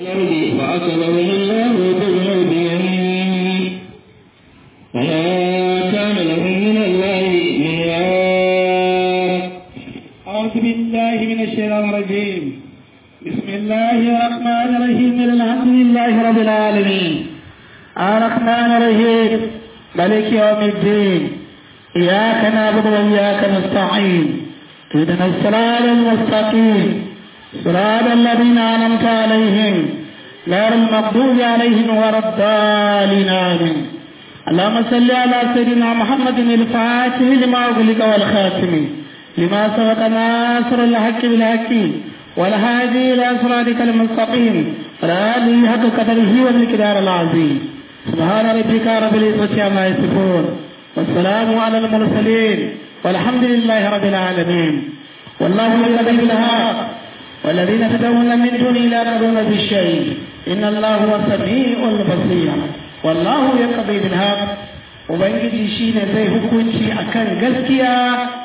الأرض فأكبرهم الله بالعود يمين وما كان لهم من الله من واق أعوذ بالله من الشيطان الرجيم بسم الله الرحمن الرحيم الحمد لله رب العالمين الرحمن الرحيم ملك يوم الدين إياك نعبد وإياك نستعين اهدنا الصراط المستقيم صراط الذين أنعمت عليهم غير المغضوب عليهم ولا الضالين آمين اللهم صل على سيدنا محمد الفاتح لما أغلق والخاتم لما سبق ناصر الحق بالحق والهادي إلى صراطك المستقيم والآله حق قدره والمقدار العظيم سبحان ربك رب العزة عما يصفون والسلام على المرسلين والحمد لله رب العالمين والله يقضي بالحق والذين تدعون من دونه لا يقضون بالشيء إن الله هو السميع البصير والله يقضي بالحق ubangiji shine zai hukunci akan gaskiya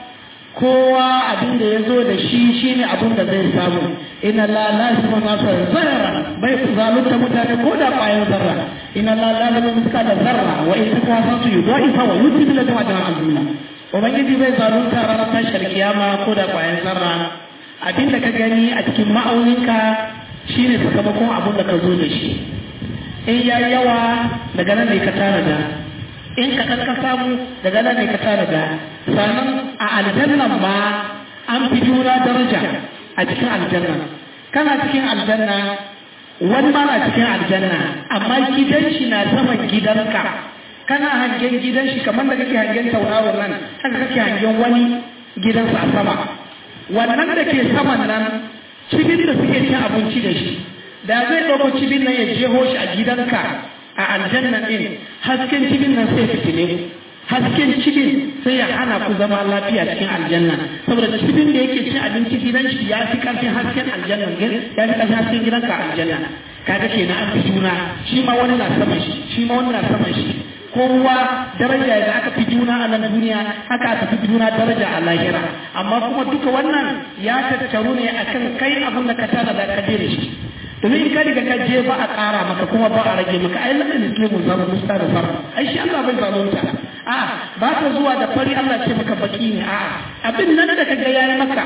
kowa abin da ya zo da shi shine abin da zai samu inna la la yasma nasa zarra bai zalunta mutane ko da ƙwayar zarra inna la la la muska da zarra wa in ta kwasa su yi wa ifa wa yuti bila da wajen al'umma ubangiji bai zalunta ranar tashar kiyama ko da ƙwayar zarra abin da ka gani a cikin ma'auninka shine sakamakon abin da ka zo da shi in ya yawa daga nan ne ka tara da in ka ka samu daga nan ne ka tara da sannan a aljannan ma an fi juna daraja a cikin aljanna kana cikin aljanna wani ma na cikin aljanna amma gidan shi na saman gidanka kana hangen gidan shi kamar da kake hangen tauraron nan haka kake hangen wani gidansa a sama wannan da ke saman nan cibin da suke cin abinci da shi da zai ɗauko cibin nan ya jeho shi a gidanka a aljanna ɗin hasken cibin nan sai fitile hasken cibin sai ya hana ku zama lafiya cikin aljanna saboda cibin da yake cin abinci gidan shi ya fi ƙarfin hasken aljanna ya fi ƙarfin hasken gidanka a aljanna kaga kenan an fi juna shi ma wani na saman shi shi ma wani na saman shi kowa daraja da aka fi juna a nan duniya haka aka fi juna daraja a lahira amma kuma duka wannan ya tattaru ne akan kai abin da ka tana da ka je da shi domin in ka riga ka je ba a ƙara maka kuma ba a rage maka ai lalle muslimun zama musta da sarra ai shi Allah bai zalunta a ba ta zuwa da fari Allah ce maka baki ne a abin nan da kaga yayi maka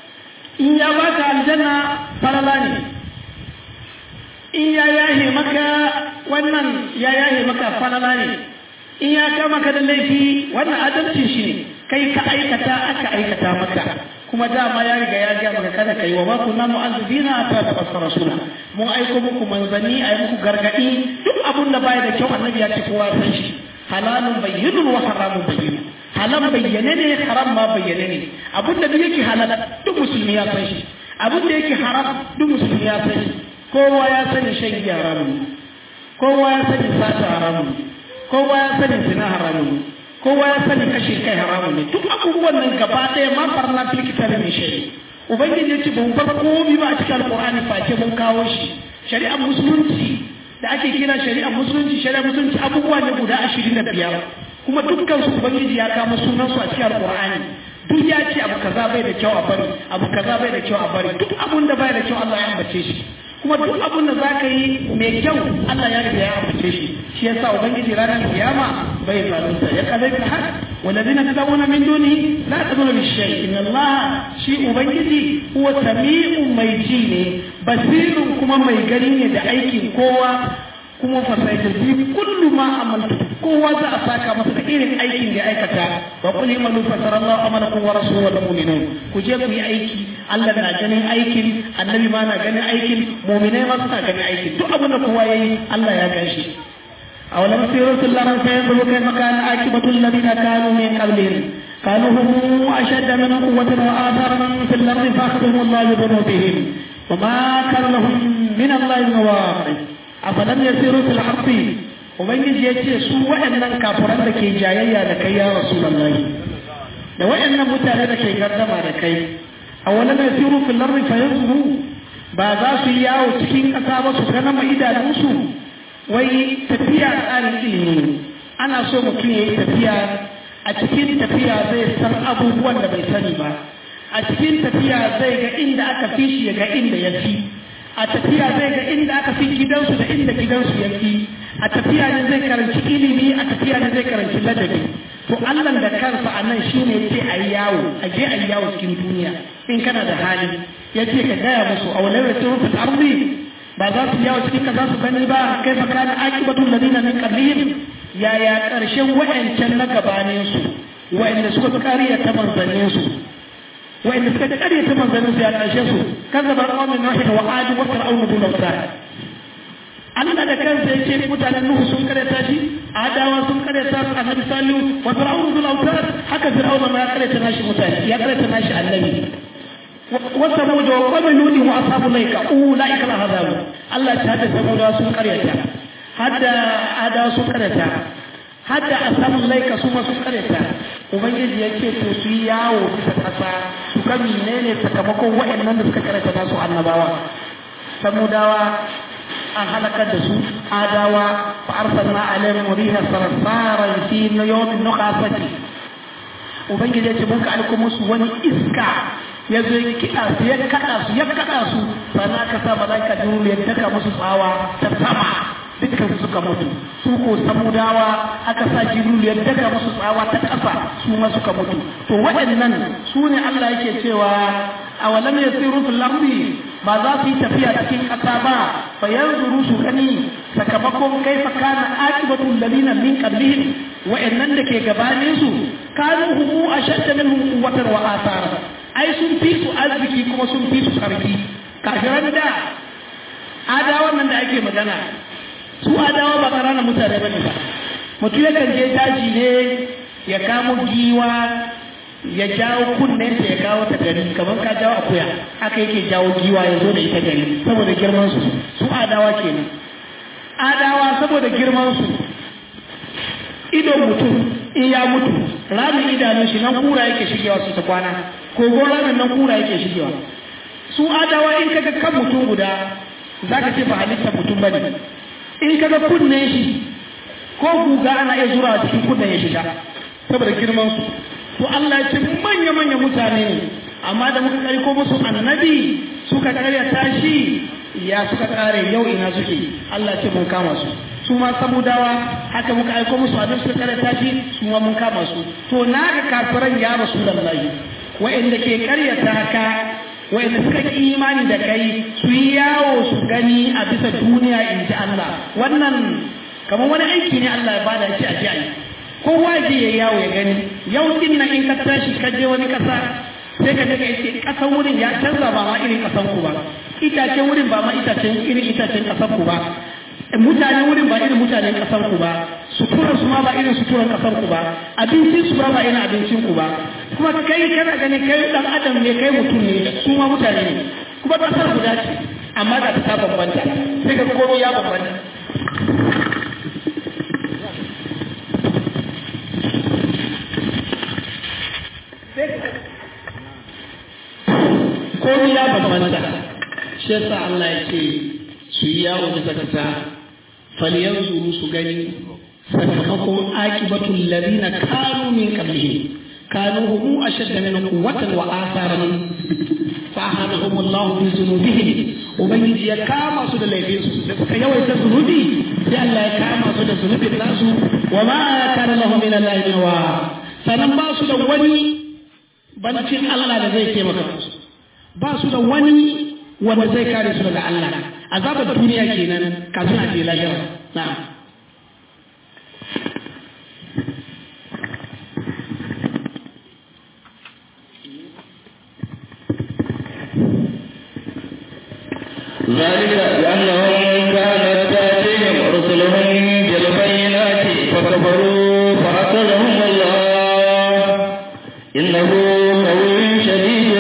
in ya baka aljanna falala ne in ya yahe maka wannan ya yahe maka falala ne in ya kama ka da laifi wannan adalcin shi ne kai ka aikata aka aikata maka kuma dama ya riga ya ga maka kada kai wa ma kunna mu'azzibina ta tabassara rasula mun aiko muku manzanni ayi muku gargadi duk abun da baya da kyau annabi ya ce kowa san shi halalun bayyinun wa haramun bayyinun halal bayyane ne haram ma bayyane ne abun da duk yake halal duk musulmi ya san shi abun da yake haram duk musulmi ya san shi kowa ya sani shan giya haramun kowa ya sani sata haramun kowa ya sani zina haramun kowa ya sani kashe kai haramun ne duk abubuwan nan gaba ɗaya ma farna fil kitabi min shay ubangiji yace ban bar komai ba a cikin alqur'ani face mun kawo shi shari'ar musulunci da ake kira shari'ar musulunci shari'ar musulunci abubuwa ne guda ashirin da biyar kuma dukkan su ubangiji ya kama sunan su a cikin alqur'ani duk ya ce abu kaza bai da kyau a bari abu kaza bai da kyau a bari duk abun da bai da kyau Allah ya ambace shi kuma duk abun da zaka yi mai kyau Allah ya riga ya ambace shi shi yasa ubangiji ranar kiyama bai zalunta ya kadai ka har walladina tadawuna min duni la taduna bi shay inna Allah shi ubangiji huwa sami'un mai ji ne basirun kuma mai gani ne da aikin kowa kuma fasaita bi kullu ma amaltu kowa za a saka masa da irin aikin da aikata wa qul imalu fasarallahu amalakum wa rasuluhu wal mu'minun ku je ku yi aiki Allah na ganin aikin annabi ma na ganin aikin mu'minai ma suna ganin aikin duk abin da kowa yayi Allah ya gan shi أولم سيروا في الأرض فينظروا كيف كان عاقبة الذين كانوا من قبلهم كانوا هم أشد منهم قوة وآثارا في الأرض فأخذهم الله بذنوبهم وما كان لهم من الله من واقع أفلم يسيروا في الأرض ubangiji ya ce su waɗannan kafiran da ke jayayya da kai ya rasulullahi da waɗannan mutane da ke gardama da kai a wani mai siru fil ardi fa yanzuru ba za su yi yawo cikin ƙasa ba su gana ma idanunsu wai tafiya tsarin ilimi ana so mutum ya yi tafiya a cikin tafiya zai san abubuwan da bai sani ba a cikin tafiya zai ga inda aka fi shi ya ga inda ya fi a tafiya zai ga inda aka fi gidansu da inda gidansu yake a tafiya ne zai karanci ilimi a tafiya ne zai karanci ladabi to Allah da kansa a nan shine yace ayi yawo a je ayi yawo cikin duniya in kana da hali yace ka gaya musu a wala yasiru fil ardi ba za su yawo cikin ka za su gani ba kai fa kana aqibatul ladina min qablihim yaya karshen wa'ancan na gabanin su wa'anda suka kariya ta manzannin su wa'anda suka kariya ta manzannin su ya karshe su kazzaba qawmin nuh wa ad wa fir'aun bil awtad Allah da kansa yake mutanen Nuhu sun karyata shi Adawa sun karyata Annabi Salihu wa Fir'aun bil awtad haka Fir'aun ma ya karyata nashi mutane ya karyata nashi annabi wa samud wa qawm lut wa ashabul laika ulaika al azab Allah ta hada samud sun karyata hadda Adawa sun karyata hadda ashabul laika su ma sun karyata ubangiji yake to su yi yawo bisa kasa su ga menene sakamakon waɗannan da suka karyata nasu annabawa samudawa an halakar da su adawa fa arsalna alaihim riha sarsaran fi yawmin nuqasati ubangiji ya ce mun ka aiko musu wani iska ya zo ya kiɗa su ya kaɗa su ya kaɗa su sannan ka sa malaika jibril ya daka musu tsawa ta sama dukkan suka mutu su ko samudawa aka sa jibril ya daka musu tsawa ta ƙasa su ma suka mutu to waɗannan su ne Allah yake cewa awalam yasiru fil ardi ba za su yi tafiya cikin ƙasa ba fa yanzuru su gani sakamakon kaifa kana aqibatul ladina min qablihim wa'annan da ke gabanin su kanu humu ashadda minhum quwwatan wa athara ai sun fi su arziki kuma sun fi su karfi kafiran da adawan nan da ake magana su adawa ba ƙananan mutane bane ba mutum yakan je daji ne ya kamo giwa ya jawo kunnen ya kawo ta gari kamar ka jawo akuya haka yake jawo giwa ya zo da ita gari saboda girman su su adawa kenan adawa saboda girman su idon mutum in ya mutu ramin idanun shi nan kura yake shigewa su ta kwana kogon ramin nan kura yake shigewa su adawa in kaga kan mutum guda zaka ce ba halittar mutum bane in kaga kunnen shi ko guga ana iya zura cikin kunnen ya shiga saboda girman su to Allah ya ce manya manya mutane ne amma da muka kari ko musu annabi suka karya tashi ya suka kare yau ina suke Allah ce mun kama su su ma samudawa haka muka aiko musu annabi suka karya tashi su ma mun kama su to naga kafiran ya rasulullahi wa'anda ke karyata ka wa'anda suka ki imani da kai su yi yawo su gani a bisa duniya in ji Allah wannan kamar wani aiki ne Allah ya bada shi a ji a yi kowa je ya yawo ya gani yau din nan in ka tashi ka je wani kasa sai ka daga yace kasan wurin ya canza ba ma irin kasan ku ba itacen wurin ba ma itacen irin itacen kasan ku ba mutane wurin ba irin mutanen kasan ku ba suturar su ma ba irin suturar kasan ku ba abincin su ba ba irin abincin ku ba kuma kai kana gani kai dan adam ne kai mutum ne su ma mutane ne kuma kasar guda ce amma da ta bambanta sai ka komai ya bambanta komai ya bambanta shi yasa Allah ya ce su yi yawo bisa kasa falyanzuru su gani sakamakon aqibatul ladina kanu min qablihim kanu hum ashadda min quwwatan wa atharan fa ahadahum Allah bi dhunubihim ubangiji ya kama su da laifin su da suka yawaita zunubi sai Allah ya kama su da zunubin nasu wa ma kana lahum min Allah min wa sanan ba su da wani bancin Allah da zai taimaka musu ba su da wani wanda zai kare su daga Allah azabar duniya kenan kafin a je lahira na'am ذلك بأنهم كانت تأتيهم رسلهم بالبينات فكفروا فأخذهم الله إنه قوي شديد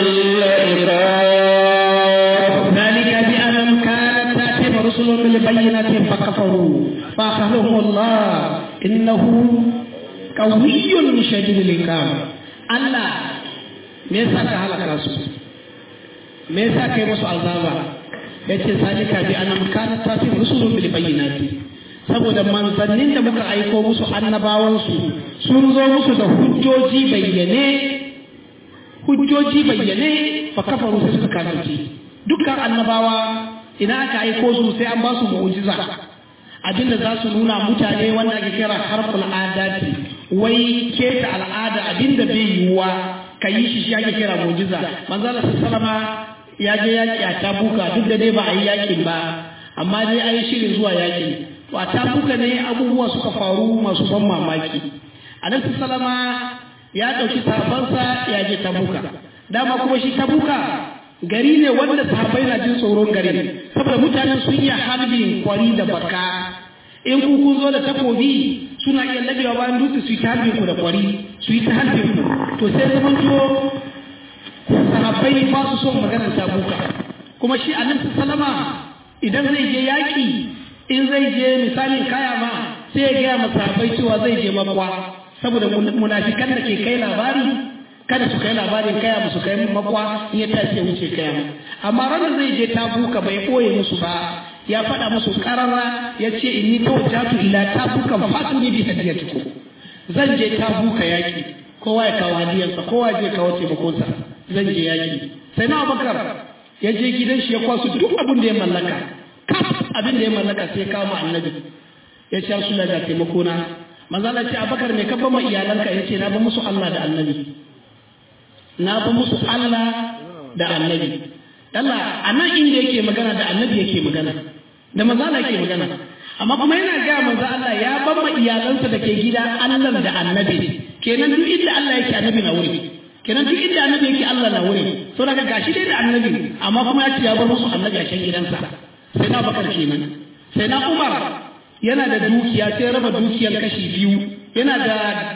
العقاب ذلك بأنهم كانت تأتيهم رسلهم بالبينات فكفروا فأخذهم الله إنه قوي شديد العقاب الله me yasa ka halaka su me yasa kai musu azaba yace zalika bi annam kana tafi rusulun bil bayyinati saboda manzannin da muka aiko musu annabawan su sun zo musu da hujjoji bayyane hujjoji bayyane fa kafaru sai suka kafirci dukkan annabawa idan aka aiko su sai an ba su mu'jiza abinda za su nuna mutane wanda ake kira harful adati wai keta al'ada abinda bai yiwuwa ka yi shi shi ake kira mu'jiza manzala sallama ya je yaki a tabuka duk da dai ba a yi yakin ba amma dai an yi shirin zuwa yaki to a tabuka ne abubuwa suka faru masu ban mamaki annabi sallama ya ɗauki sahabansa ya je tabuka dama kuma shi tabuka gari ne wanda sahabbai na jin tsoron gari saboda mutanen sun iya harbin kwari da baka in ku kun zo da takobi suna iya labewa bayan dutse su yi ta harbin ku da kwari su yi ta harbin ku to sai zaman to sahabbai ba su son maganar tabuka kuma shi annabi salama idan zai je yaƙi in zai je misalin kaya ma sai ya gaya masa sahabbai cewa zai je makwa saboda munafikan da ke kai labari kada su kai labarin kaya musu kai makwa in ya tashi wuce kaya amma ranar zai je tabuka bai ɓoye musu ba ya faɗa musu ƙarara ya ce inni tawajjatu ila tabuka fatu ni bi hadiyatiku zan je tabuka yaki kowa ya kawo hadiyarsa kowa je kawo taimakonsa zan je yaki sai na abakar ya je gidan shi ya kwaso duk abin da ya mallaka kaf abin da ya mallaka sai kama annabi ya ce su daga taimakona manzala ce abakar mai kabban ma iyalanka ya ce na ba musu Allah da annabi na ba musu Allah da annabi Allah a nan inda yake magana da annabi yake magana da manzala yake magana amma kuma yana ga manzo Allah ya ban ma iyalansa da ke gida Allah da annabi kenan duk inda Allah yake annabi na wuri kenan duk inda annabi yake Allah na wuri so daga gashi dai da annabi amma kuma ya ce ya bar musu annabi a can gidansa sai na bakar kenan sai na Umar yana da dukiya sai raba dukiyar kashi biyu yana da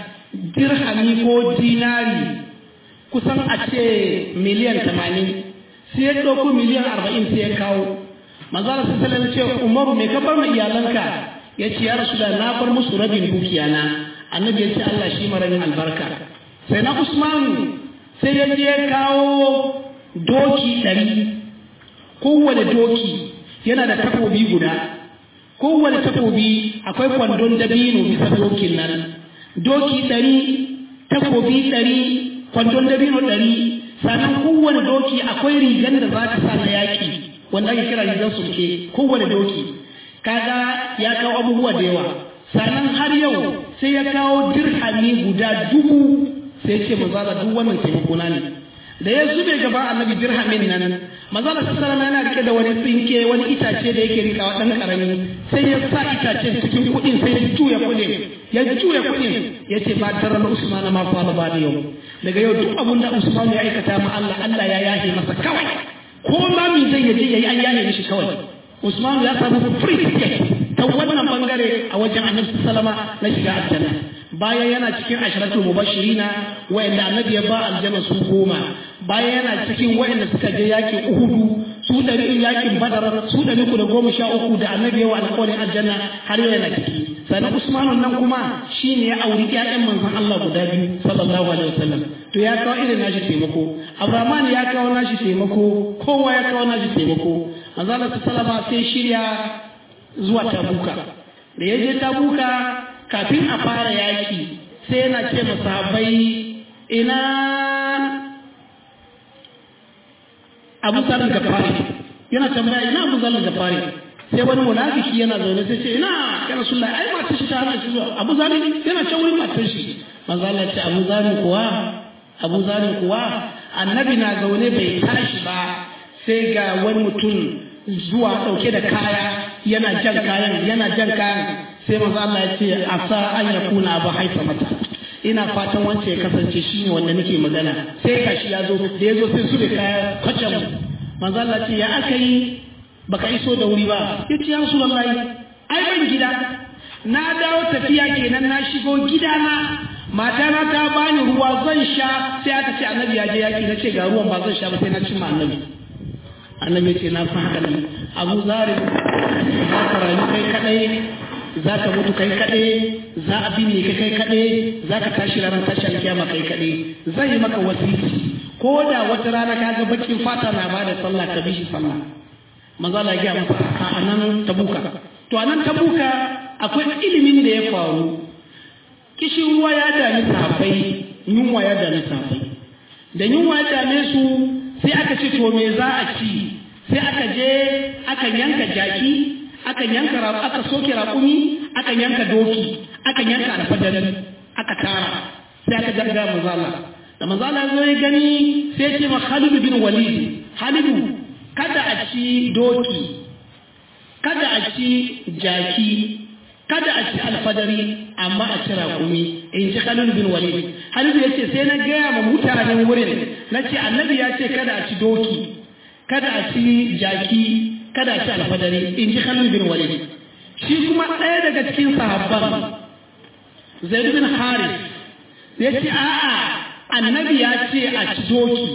dirhami ko dinari kusan a ce miliyan tamanin sai ya ɗauko miliyan arba'in sai ya kawo manzala sai sallallahu ce umaru mai kabar mai iyalanka ya ce ya rasu da na bar musu rabin dukiya na annabi ya ce Allah shi marabin albarka sai na usmanu sai ya je kawo doki ɗari kowane doki yana da takobi guda kowane takobi akwai kwandon dabino bisa dokin nan doki ɗari takobi ɗari kwandon dabino ɗari sannan kowane doki akwai rigar da za ta sa na yaƙi wanda ake kira rigar sulke kowane doki kaga ya kawo abubuwa da yawa sannan har yau sai ya kawo dirhami guda dubu sai ce mazala duk wannan taimako na ne da ya zube gaba annabi dirhamin nan mazala sallallahu yana rike da wani tsinke wani itace da yake rikawa dan karami sai ya sa itacen cikin kuɗin sai ya juya kuɗin ya juya kuɗin ya ce ba tarar usman ma fa ba da yau daga yau duk abun da usman ya aikata ma Allah Allah ya yahe masa kawai ko ma mi zai yaje yayi an yahe mishi kawai usman ya samu free ticket ta wannan bangare a wajen annabi sallama na shiga aljanna bayan yana cikin asharatul mubashirina wayanda annabi ya ba aljanna su goma bayan yana cikin wayanda suka je yakin uhudu su ɗari yakin badar su ɗari ku da goma sha uku da annabi yawa alƙawarin aljanna har yau yana ciki sannan usmanun nan kuma shine ya auri ƴaƴan manzon Allah guda biyu sallallahu alaihi wasallam to ya kawo irin nashi taimako abraman ya kawo nashi taimako kowa ya kawo nashi taimako manzon Allah sallama sai shirya zuwa tabuka da ya je tabuka kafin a fara yaki sai yana ce masahabai ina abu zarar da fari yana tambaya ina abu zarar da fari sai wani munafiki yana zaune sai ce ina ya rasulullah ai matar shi ta hana shi zuwa abu zarar yana can wurin matar shi manzo Allah ce abu zarar kuwa abu zarar kuwa annabi na zaune bai tashi ba sai ga wani mutum zuwa dauke da kaya yana jan kayan yana jan kayan sai manzo Allah ya ce asa an yakuna abu haifa mata ina fatan wance ya kasance shi ne wanda nake magana sai kashi ya zo da ya zo sai su da kaya kwacan manzo Allah ce ya aka yi baka iso da wuri ba ya ce ya rasulullahi ai ban gida na dawo tafiya kenan na shigo gidana matana ta bani ruwa zan sha sai aka ce annabi ya je yaki na ce ga ruwan ba zan sha ba sai na cimma annabi annabi ya ce na san haka ne abu zarin za ka rayu kai kadai za ka mutu kai kaɗai za a binne ka kai kaɗai za ka tashi ranar tashi alkiyama kai kaɗai zai yi maka wasiti ko da wata rana ka ga bakin fata na ba da sallah ka bi shi sallah maza la gaya masa a nan tabuka to a nan tabuka akwai ilimin da ya faru kishin ruwa ya dami sahabbai yunwa ya dami sahabbai da yunwa ya dame su sai aka ce to me za a ci sai aka je aka yanka jaki aka yanka aka soke raƙumi aka yanka doki aka yanka alfadari aka tara sai aka jarga manzala da manzala zo ya gani sai ce ma Khalid bin Walid Khalidu kada a ci doki kada a ci jaki kada a ci alfadari amma a ci raƙumi in ji Khalid bin Walid Khalid ya ce sai na gaya ma mutanen wurin na ce annabi ya ce kada a ci doki kada a ci jaki kada a ci alfadari in ji Khalid bin Walid shi kuma ɗaya daga cikin sahabban Zaid bin Haris ya ce a'a annabi ya ce a ci doki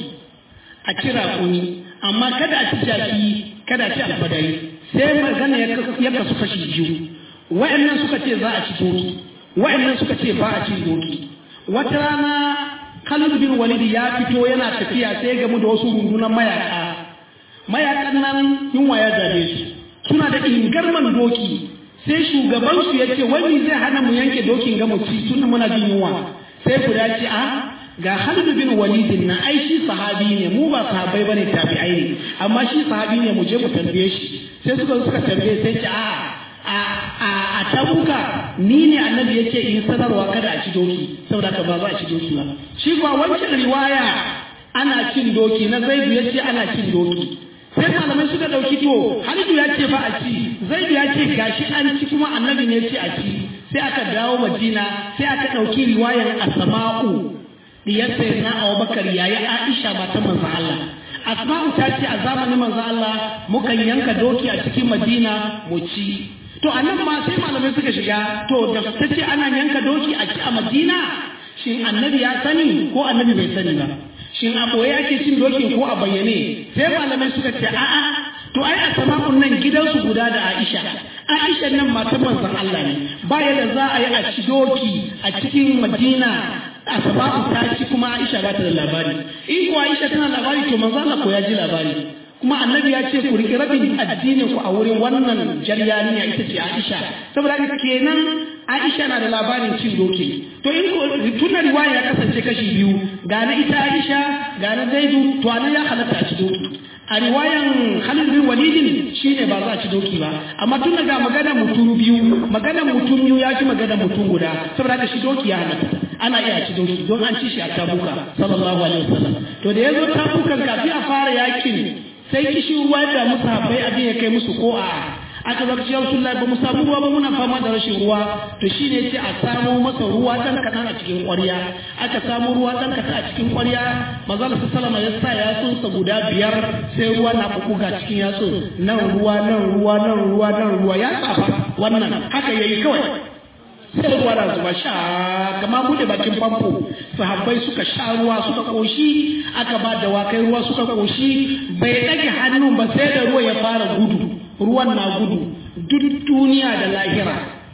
a ci raƙumi amma kada a ci jaki kada a ci alfadari sai magana ya kasu kashi biyu wa'annan suka ce za a ci doki wa'annan suka ce ba a ci doki wata rana Khalid bin Walid ya fito yana tafiya sai gamu da wasu rundunar mayaka mayakan nan yunwa ya zabe su suna da ingarman doki sai shugabansu ya ce wani zai hana mu yanke dokin ga mu ci tun muna jin yunwa sai guda ce a ga Khalid bin Walid na ai shi sahabi ne mu ba sahabbai bane tabi'ai ne amma shi sahabi ne mu je mu tambaye shi sai suka suka tambaye sai ce a a a a tabuka ni ne annabi yake in sanarwa kada a ci doki saboda ka ba za a ci doki ba shi kuwa wancan riwaya ana cin doki na Zaidu yace ana cin doki sai malamai suka dauki to Halidu ya ce ba a ci Zaidu ya ce gashi an ci kuma annabi ne ya ce a ci sai aka dawo Madina sai aka dauki riwayar Asma'u diyar na Abubakar yayi Aisha matan manzon Allah Asma'u ta ce a zamanin manzon Allah mukan yanka doki a cikin Madina mu ci to anan ma sai malamai suka shiga to da ta ce ana yanka doki a ci a Madina shin annabi ya sani ko annabi bai sani ba shin a ɓoye ake cin dokin ko a bayyane sai malamai suka ce a'a to ai a sama'un nan gidansu guda da Aisha Aisha nan matan manzon Allah ne ba yadda za a yi a ci doki a cikin Madina a sama'u ta ci kuma Aisha ba ta da labari in ko Aisha tana labari to manzon Allah ko ya ji labari kuma annabi ya ce ku riƙe rabin addinin ku a wurin wannan jaryaniya ita ce Aisha saboda haka kenan Aisha na da labarin cin doki to in ko tunan riwaya ya kasance kashi biyu ga na ita Aisha ga na Zaidu to anan ya halatta a ci doki a riwayan Khalid bin Walid shine ba za a ci doki ba amma tun daga magana mutum biyu magana mutum biyu ya fi magana mutum guda saboda haka shi doki ya halatta ana iya ci doki don an ci shi a tabuka sallallahu alaihi wasallam to da yazo tabukan kafin a fara yakin sai kishi ruwa da musu habai abin ya kai musu ko a aka zaka ce Rasulullah ba mu samu ruwa ba muna fama da rashin ruwa to shine ce a samu masa ruwa dan kadan a cikin ƙwarya aka samu ruwa dan kadan a cikin ƙwarya manzo Allah sallama ya sa yatsun sa guda biyar sai ruwa na buga cikin yatsun nan ruwa nan ruwa nan ruwa nan ruwa ya tsafa wannan haka yayi kawai sai ruwa na zuba sha kama bude bakin famfo sahabbai suka sha ruwa suka koshi aka ba da wakai ruwa suka koshi bai ɗage hannun ba sai da ruwa ya fara gudu ruwan na gudu duk duniya da lahira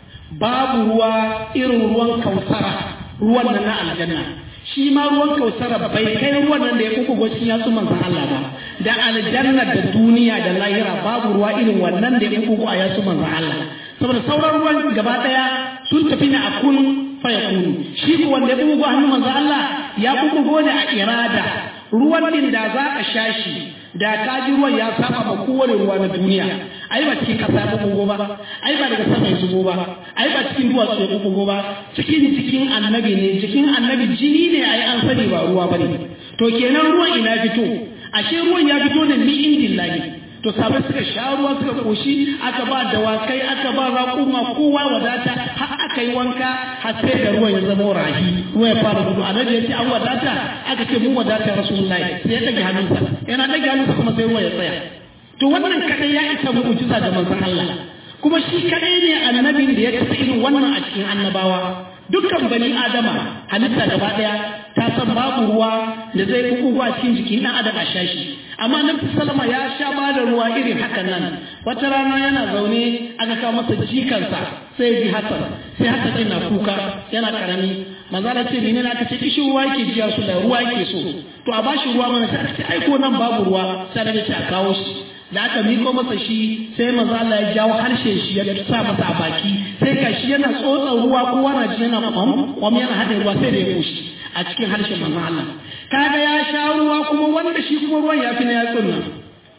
babu ruwa irin ruwan kausara ruwan nan na aljanna shi ma ruwan kausara bai kai ruwan nan da ya kuka gwacin ya tsuman san Allah ba da aljanna da duniya da lahira babu ruwa irin wannan da ya kuka a ya tsuman san Allah saboda sauran ruwan gaba daya sun tafi na akun fayakunu shi ko wanda ya bugu hannun manzo Allah ya bugu ne a irada ruwan din da za a sha shi da ka ji ruwan ya saba ma kowane ruwa na duniya ai ba cikin kasa ya bugu ba ai ba daga sama ya zubo ba ai ba cikin duwatsu ya bugu ba cikin cikin annabi ne cikin annabi jini ne ai an sani ba ruwa bane to kenan ruwan ina fito ashe ruwan ya fito ne min indillahi to sabai suka sha ruwa suka koshi aka ba dawakai aka ba raƙuma kowa wadata har aka yi wanka har sai da ruwan ya zama rahi ruwa ya fara gudu annabi ya ce an wadata aka ce mun wadata rasulullahi sai ya dage hannunsa yana dage hannunsa kuma sai ruwa ya tsaya to wannan kadai ya isa mu'jiza da manzon Allah kuma shi kadai ne annabin da ya tafi irin wannan a cikin annabawa dukkan bani adama halitta gaba daya ta san babu ruwa da zai kuku a cikin jikin dan adam a shashi amma nabi sallama ya sha ba da ruwa irin hakan nan wata rana yana zaune aka kawo masa jikansa sai ji hasan sai hasan din na kuka yana karami manzo Allah ce menene aka ce kishi ruwa yake jiya su da ruwa yake so to a bashi ruwa mana sai aka ce ai ko nan babu ruwa sai da ce a kawo shi da aka miko masa shi sai manzo Allah ya jawo harshe shi ya sa masa a baki sai ga shi yana tsotsa ruwa kowa na ji yana kwam kwam yana hada ruwa sai da ya kushi a cikin harshen manzo Allah kaga ya sha ruwa kuma wanda shi kuma ruwan ya fi na yatsun nan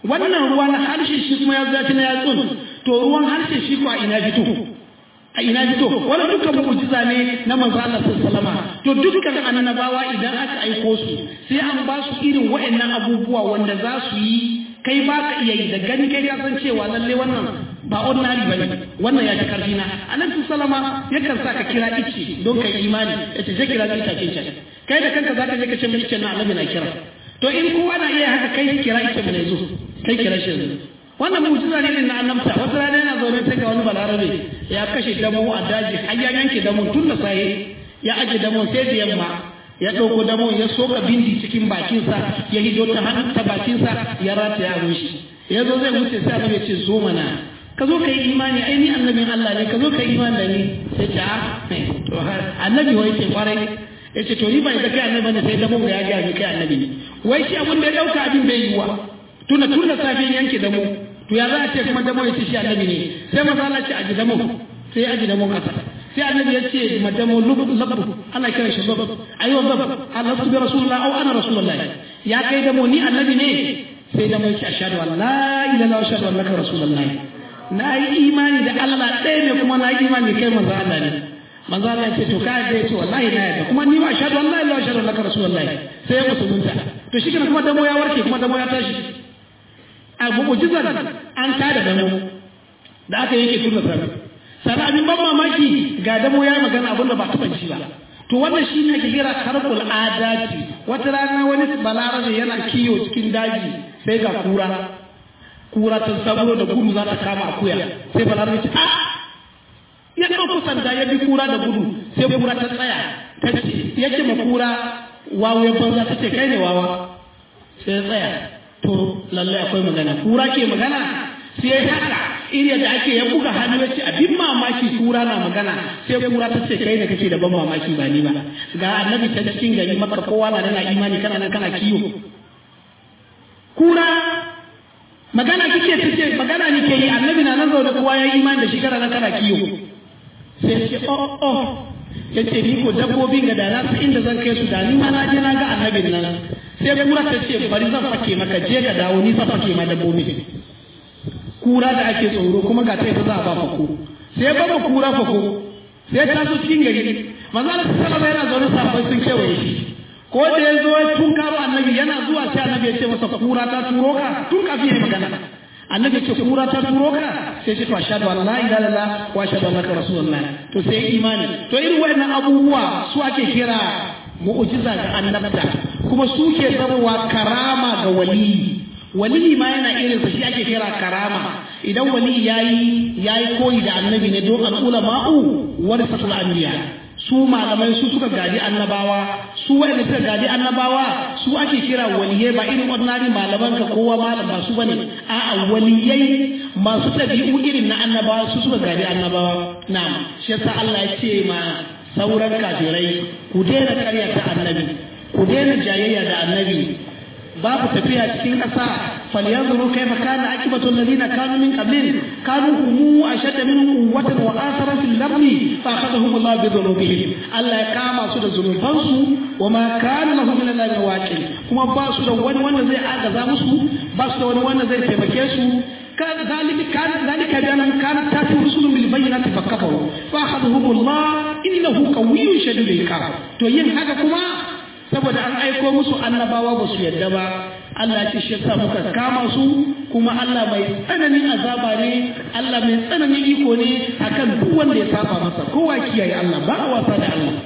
wannan ruwa na harshe shi kuma ya zafi na yatsun to ruwan harshe shi ko a ina fito a ina fito wannan dukkan mu'jiza ne na manzo Allah sallallahu alaihi to dukkan annabawa idan aka aiko su sai an ba su irin waɗannan abubuwa wanda za su yi kai ba ka iya yi da gani kai ka san cewa lalle wannan ba ordinary ba ne wannan ya ci karfi na annabi sallama yakan sa ka kira ice don kai imani ya ce je kira ita ce kai da kanka zaka je ka ce mai na annabi na kira to in kowa na iya haka kai kira ice mu ne zo kai kira shi yanzu wannan mu'jiza ne na annabta wata rana yana zaune sai ga wani balarabe ya kashe damo a daji har ya yanke damo tun da saye ya aje damo sai da yamma ya ɗauko damo ya soka bindi cikin bakinsa ya hido ta hannun ta bakinsa ya rataya a shi ya zo zai wuce sai annabi ya ce zo mana ka zo ka yi imani ai ni annabin Allah ne ka zo ka yi imani da ni sai ce a to annabi wai ce kwarai ya ce to ni bai da kai annabi ne sai damo ya ga ni kai annabi ne wai shi abin da ya dauka abin bai yiwa tuna tun da safe yanke damo to ya za a ce kuma damo ya ce shi annabi ne sai maza Allah ce aji damo sai ya aji damo kasa sai annabi ya ce madamo lubu ana kiran shi zab ayo zab Allah su bi rasulullah au ana rasulullah ya kai damo ni annabi ne sai damo ya ce ashhadu an la ilaha illallah wa ashhadu annaka rasulullah na yi imani da Allah ɗaya ne kuma na yi imani kai manzo Allah ne manzo Allah ya ce to kai da ce wallahi na yarda kuma ni ma ashhadu an la ilaha wa ashhadu annaka rasulullah sai ya musulunta to shi kuma damo ya warke kuma damo ya tashi a mu'jizar an tada damo da aka yake tuna sabi sannan abin ban mamaki ga damo ya magana abin da ba taɓa ji ba to wannan shi ne ake kira karkul adati wata rana wani balarabe yana kiyo cikin daji sai ga kura kura ta saburo da gudu za ta kama akuya sai balarabe ce a ya ɗauko sanda ya bi kura da gudu sai kura ta tsaya ta ce ya ce ma kura wawo ya banza ta ce kai ne wawa sai ya tsaya to lallai akwai magana kura ke magana sai haka iri da ake ya buga hannu ya ce abin mamaki kura na magana sai kura ta ce kai da kake da ban mamaki ba ni ba ga annabi ta cikin gari maka kowa na nana imani kana nan kana kiyo kura magana kike ta ce magana ni ke yi annabi na nan zaune kowa ya yi imani da shi kana nan kana kiyo sai ce oh oh ya ce ni ko dabbobin ga da na su inda zan kai su da ni ma na je na ga annabin nan sai kura ta ce bari zan fake maka je ka dawo ni zan fake ma dabbobin kura da ake tsoro kuma ga ta za a ba fako sai ba ba kura fako sai ta so cikin gari manzo Allah sallallahu yana zaune sahabbai sun kewaye shi ko da ya zo tun karo annabi yana zuwa sai annabi ya ce masa kura ta turo ka tun kafin ya magana annabi ce kura ta turo ka sai ce to ashhadu an la ilaha illallah wa ashhadu annaka rasulullah to sai imani to irin waɗannan abubuwa su ake kira mu'jiza ga annabta kuma su ke zamowa karama ga waliyi waliyi ma yana irin sa shi ake kira karama idan waliyi yayi yayi koyi da annabi ne don al'ulama'u warisatul anbiya su malamai su suka gadi annabawa su wanda suka gadi annabawa su ake kira waliyai ba irin ordinary malaman ka kowa malam ba su bane a'a waliyai masu tabi'u irin na annabawa su suka gadi annabawa na'am shi yasa Allah ya ce ma sauran kafirai ku daina karyata annabi ku daina jayayya da annabi babu tafiya cikin ƙasa falyanzuru kaifa kana akibatu alladhina kanu min qablin kanu hum ashadda minhum quwwatan wa athara fil ardi fa akhadhahum Allah bi dhunubihim Allah ya kama su da zunubansu wa ma kana lahum min Allah waqil kuma ba su da wani wanda zai agaza musu ba su da wani wanda zai taimake su كان ذلك كان ذلك بأنهم كانت تأتي رسل بالبينات فكفروا فأخذهم الله إنه قوي شديد العقاب تو yin haka kuma saboda an aiko musu annabawa ba su yadda ba Allah ce shi yasa muka kama su kuma Allah mai tsananin azaba ne Allah mai tsananin iko ne akan duk wanda ya saba masa kowa kiyaye Allah ba a wasa da Allah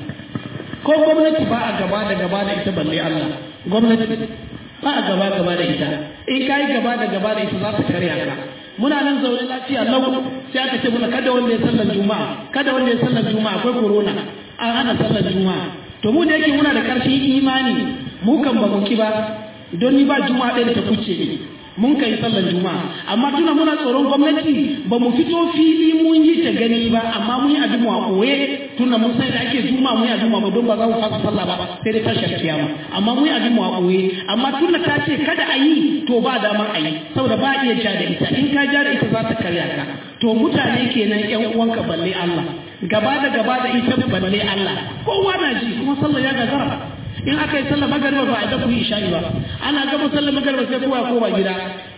ko gwamnati ba a gaba da gaba da ita balle Allah gwamnati ba a gaba gaba da ita in kai gaba da gaba da ita za ta karya ka muna nan zaune lafiya lau sai aka ce muna kada wanda ya sallar juma'a kada wanda ya sallar juma'a akwai corona an hana sallar juma'a to mu da yake muna da ƙarfin imani mu kan ba mu ki ba don ni ba juma'a ɗaya da ta kuce ne mun kai sallar juma'a amma tuna muna tsoron gwamnati ba mu fito fili mun yi ta gani ba amma mun yi abin mu a koye tuna mun san da ake juma'a mun yi abin mu don ba za mu fasa sallah ba sai dai tashar kiyama amma mun yi abin mu a koye amma tuna ta ce kada a yi to ba damar a yi saboda ba iya ja da ita in ka ja da ita za ta karya ka to mutane kenan yan uwanka balle Allah gaba da gaba da ita balle Allah kowa na ji kuma sallah ya gagara in aka yi sallah magariba ba a da ku yi isha'i ba ana gama sallah magariba sai kowa kowa gida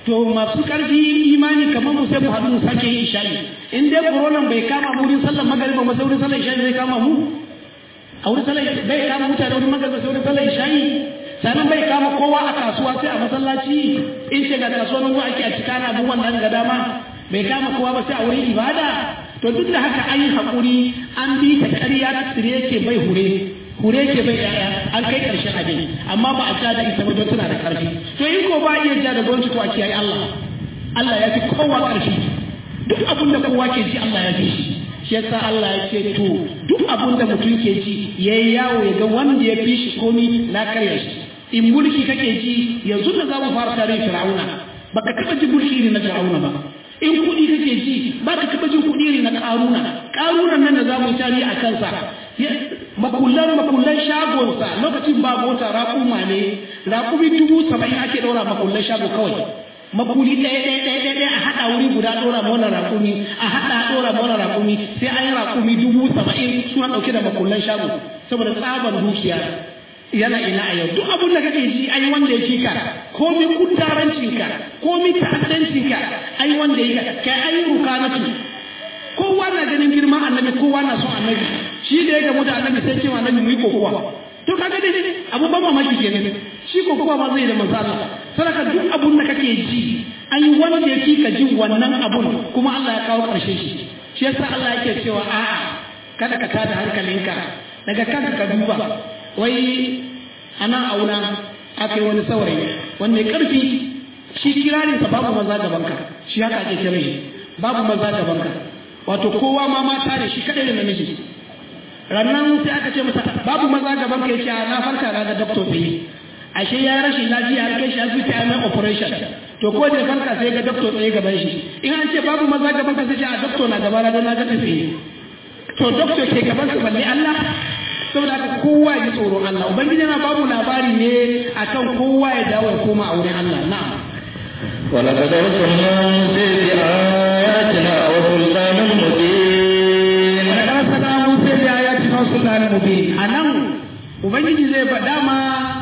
to masu karfi imani kamar mu sai mu haɗu mu sake yin isha'i in dai koronan bai kama mu wurin sallar magariba ba sai wurin sallar isha'i zai kama mu a wurin sallar bai kama mutane wurin magariba sai wurin sallar isha'i sannan bai kama kowa a kasuwa sai a masallaci in ce ga kasuwar ruwa ake a cika na abubuwan nan ga dama bai kama kowa ba sai a wurin ibada to duk da haka an yi haƙuri an bi ta ƙarya tsire ke bai hure hure ke bai yaya an kai ƙarshen abin amma ba a ja da ita ba don tana da ƙarfi to in ko ba iya ja da gwamnati to a kiyaye Allah Allah ya fi kowa ƙarfi duk abin da kowa ke ji Allah ya fi shi shi yasa Allah ya ce to duk abin da mutum ke ji yayi yawo ya ga wanda ya fi shi komi na karya shi in mulki kake ji yanzu da za mu fara tarihin fir'auna baka taɓa ji mulki irin na fir'auna ba in kuɗi kake ji ba ka taɓa jin kuɗi irin na ƙaruna ƙarunan nan da za mu yi tarihi a kansa makullan makullan shagonsa lokacin ba mota raƙuma ne raƙumi dubu saba'in ake ɗora makullan shago kawai makuli ɗaya ɗaya ɗaya ɗaya ɗaya a haɗa wuri guda ɗora mana raƙumi a haɗa ɗora mana raƙumi sai an yi raƙumi dubu saba'in suna ɗauke da makullan shago saboda tsaban dukiya yana ina a yau duk abin da kake ji ai wanda ya ka komi kudarancinka komi ta'addancinka ai wanda ya kai ai rukanatu kowa na ganin girma annabi kowa na son annabi shi da ya gamu da annabi sai cewa annabi mu yi kokowa to kaga dai abu ban mamaki kenan shi kokowa ma zai da manzo Allah saraka duk abun da kake ji ai wanda ya ka jin wannan abun kuma Allah ya kawo karshe shi shi yasa Allah yake cewa a'a kada ka tada hankalinka daga kanka ka duba wai ana auna aka yi wani saurayi wanda ya karfi shi kirarinsa babu maza gabanka shi haka ake kira shi babu maza gabanka wato kowa ma mata ne shi kadai da namiji rannan sai aka ce masa babu maza gabanka ya ce na farka na ga doctor bai ashe ya rashin lafiya har kai shi asibiti a mai operation to ko da farka sai ga doctor tsaye gaban shi in an ce babu maza gabanka sai ce a doctor na gaba na don na ga tsaye to doctor ke gaban su balle Allah saboda haka kowa ya tsoron Allah ubangiji yana babu labari ne akan kowa ya dawo ya koma a wurin Allah na'am ولقد أرسلنا موسى بآياتنا وسلطان مبين ولقد أرسلنا موسى بآياتنا وسلطان مبين anan ubangiji zai faɗa ma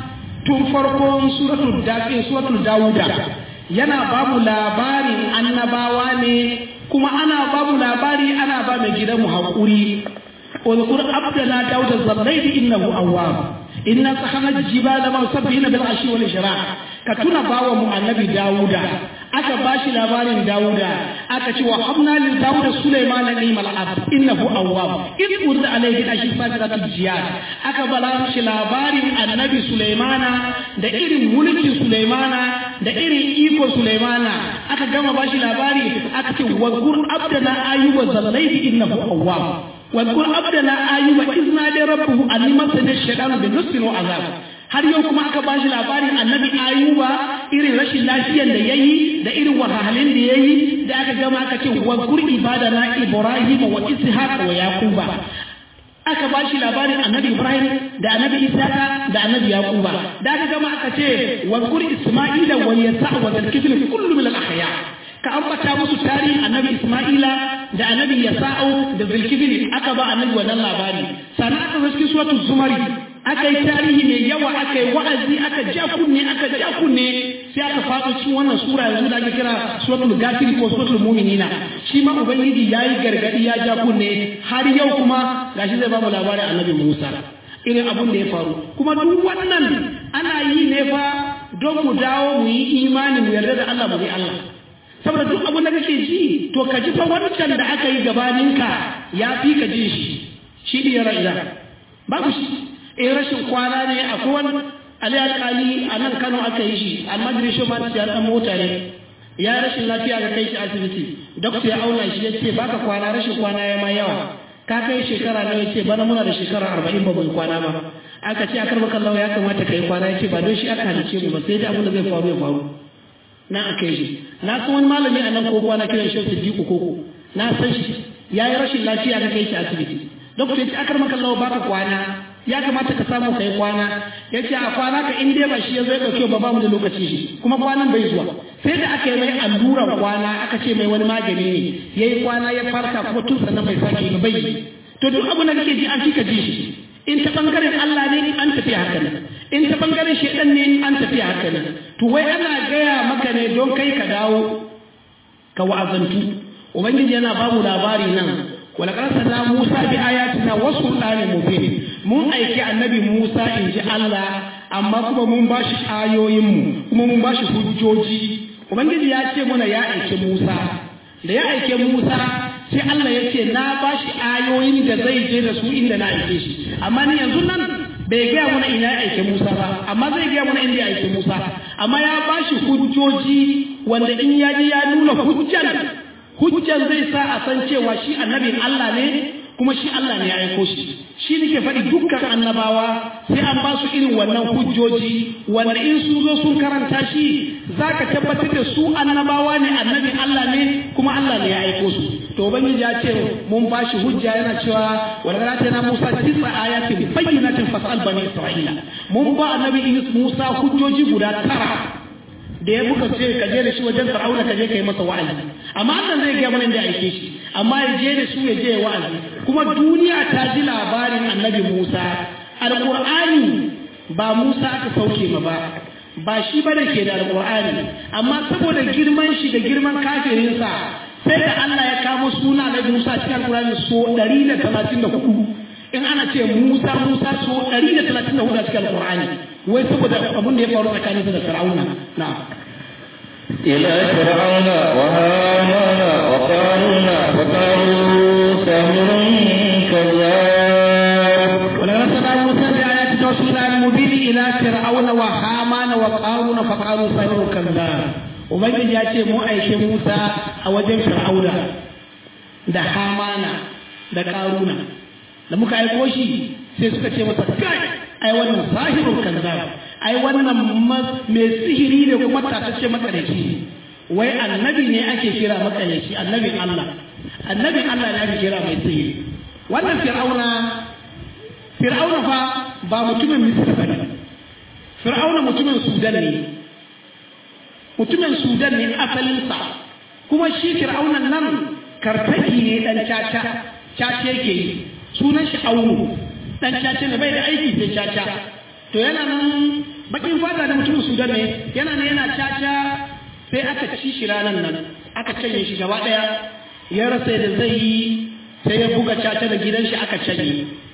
tun farkon suratul dafi suratul dawuda yana babu labarin annabawa ne kuma ana babu labari ana ba mai gidanmu haƙuri واذكر عبدنا داود الزبير انه اواب إنا سخنا الجبال مسبحين بالعشي والإشراق كتنا باو مع النبي داود aka bashi labarin Dawuda aka ce wa habna lil Dawud Sulaiman ni'mal abd innahu awwab id urda alayhi ashi fadiratul jiyad aka bala shi labarin annabi Sulaimana da irin mulkin Sulaimana da irin iko Sulaimana aka gama bashi labari aka ce wa gur abdana ayyuba zalayhi innahu awwab واذكر عبدنا ايوب اذ نادى ربه اني مسني الشيطان بنصر وعذاب har yau kuma aka bashi labarin annabi ayuba irin rashin lafiyan da yayi da irin wahalhalun da yayi da aka gama aka ce wa kur ibadana ibrahim wa ishaq wa yaquba aka bashi labarin annabi ibrahim da annabi isaka da annabi yaquba da aka gama aka ce wa kur isma'ila wa yasa wa dalkifil kullu min al ahya ka ambata musu tarihin annabi Ismaila da annabi Yasa'u da Zulkifil aka ba annabi wannan labari sannan aka zo cikin suratul Zumari aka yi tarihi mai yawa aka yi wa'azi aka ja kunne aka ja kunne sai aka faɗo cikin wannan sura yanzu da ake kira suratul Ghafir ko suratul Mu'minina shi ma ubangiji yayi gargadi ya ja kunne har yau kuma gashi zai ba mu labarin annabi Musa irin abun da ya faru kuma duk wannan ana yi ne fa don mu dawo mu yi imani mu yarda da Allah mu bi Allah saboda duk abin da kake ji to ka ji fa wancan da aka yi gabaninka ya fi ka ji shi shi ne ya ra'ida babu shi in rashin kwana ne akwai wani ali alƙali a nan kano aka yi shi almajiri shi ma ya ɗan mota ne ya rashin lafiya ga kai shi asibiti dokta ya auna shi ya ce baka kwana rashin kwana ya ma yawa ka kai shekara nawa ya ce bana muna da shekara arba'in ba mu kwana ba aka ce akar maka ya kamata ka yi kwana ya ce ba don shi aka halice mu ba sai dai abin da zai faru ya faru na aka yi shi na san wani malami a nan ko kwana kiran shi Siddiqu koko na san shi yayi rashin lafiya ka kai shi asibiti doctor yace akar maka Allah baka kwana ya kamata ka samu kai kwana yace a kwana ka in dai ba shi ya zo ya dauke ba ba mu da lokaci shi kuma kwanan bai zuwa sai da aka yi mai alluran kwana aka ce mai wani magani ne yayi kwana ya farka kuma tun sannan bai sake ba bai to duk abin da kake ji an fika ji shi in ta bangaren Allah ne an tafi haka nan in ta bangaren shedan ne an tafi haka nan to wai ana gaya maka ne don kai ka dawo ka wa'azantu ubangiji yana ba mu labari nan wala na Musa bi ayatina wa sultanin mubin mun aiki annabi Musa in ji Allah amma kuma mun bashi ayoyin mu kuma mun bashi hujjoji ubangiji ya ce mana ya aike Musa da ya aike Musa sai Allah ya ce na bashi ayoyin da zai je da su inda na aike shi amma ni yanzu nan bai gaya mana ina ya aike Musa ba amma zai gaya mana inda ya aike Musa amma ya bashi hujjoji wanda in ya ji ya nuna hujjan hujjan zai sa a san cewa shi annabin Allah ne kuma shi Allah ne ya aiko shi shi nake faɗi dukkan annabawa sai an ba su irin wannan hujjoji wanda in sun zo sun karanta shi za ka tabbatar da su annabawa ne annabin Allah ne kuma Allah ne ya aiko su to ubangiji ya ce mun ba shi hujja yana cewa wala ta na Musa tisa ayatin bayyinatin fasal bani Isra'ila mun ba annabi Musa hujjoji guda tara da ya buka ce ka je da shi wajen Fir'auna ka je kai masa wa'azi amma Allah zai ga mana da aike shi amma ya je da su ya je wa'azi kuma duniya ta ji labarin annabi Musa alqur'ani ba Musa aka sauke ma ba ba shi ba da ke da alqur'ani amma saboda girman shi da girman kafirinsa sai da Allah ya kamo suna na Musa cikin alqur'ani so 134 in ana ce Musa Musa so 134 a cikin alqur'ani wai saboda abin da ya faru tsakaninsa da Fir'auna na'am إلى فرعون وهامان وقارون فقالوا ساحر كذاب ولقد سمع موسى بآيات رسولا المبين إلى فرعون وهامان وقارون فقالوا ساحر كذاب Ubangiji ya ce mu aike Musa a wajen Fir'auna da Hamana da Karuna da muka aiko shi sai suka ce masa kai ai wannan sahirun kazzab ai wannan mai sihiri ne kuma tatacce makareci wai annabi ne ake kira makareci annabin Allah annabin Allah ne ake kira mai sihiri wannan fir'auna fir'auna fa ba mutumin misra bane fir'auna mutumin sudan ne mutumin sudan ne asalinsa kuma shi fir'aunan nan kartaki ne dan caca caca yake yi sunan shi aunu dan caca ne bai da aiki sai caca to yana nan bakin fata da mutumin sudan ne yana ne yana caca sai aka ci shi ranar nan aka canye shi gaba daya ya rasa da zai yi sai ya buga caca da gidan shi aka canye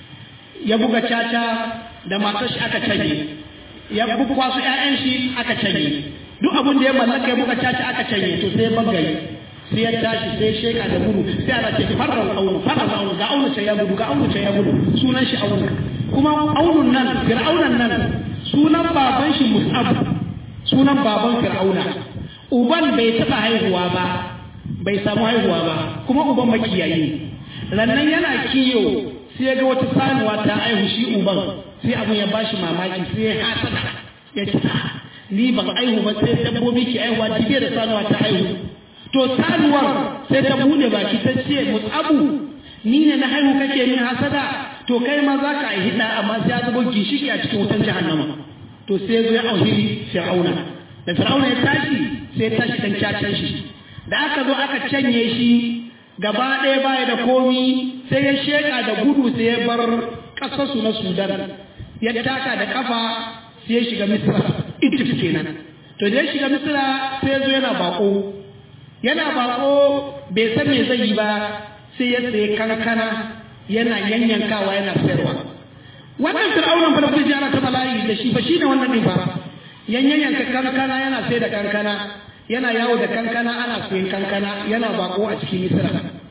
ya buga caca da matar shi aka canye ya buga su ƴaƴan shi aka canye duk abin da ya mallaka ya buga caca aka canye to sai bangare sai ya tashi sai sheka da gudu sai ana ce farran aunu farran aunu ga aunu ce ya gudu ga aunu ce ya gudu sunan shi aunu kuma aunun nan fir'aunan nan sunan baban shi mus'ab sunan baban fir'auna uban bai taba haihuwa ba bai samu haihuwa ba kuma uban makiyayi rannan yana kiyo sai ga wata sanuwa ta haihu shi uban sai abin ya bashi mamaki sai ya hasada ya ce ni ban aihu ba sai dabbobi ke aihuwa dibe da sanuwa ta haihu to sanuwar sai ta bude baki ta ce mutsabu ni ne na haihu kake min hasada to kai ma za ka aihi da amma sai ya zubo gishiki a cikin wutan jahannama to sai zo ya auhiri fir'auna da fir'auna ya tashi sai ya tashi dan cacan shi da aka zo aka canye shi gaba ɗaya baya da komi sai ya sheka da gudu sai ya bar ƙasarsu na sudan ya taka da kafa sai ya shiga misra egypt kenan to da ya shiga misra sai ya zo yana bako yana bako bai san me zai yi ba sai ya sayi kankana yana yanyankawa yana sayarwa wannan fir'aunan fa da kuke ana ta bala'i da shi fa shine wannan din fa yanyanka kankana yana sai da kankana yana yawo da kankana ana sayin kankana yana bako a cikin misra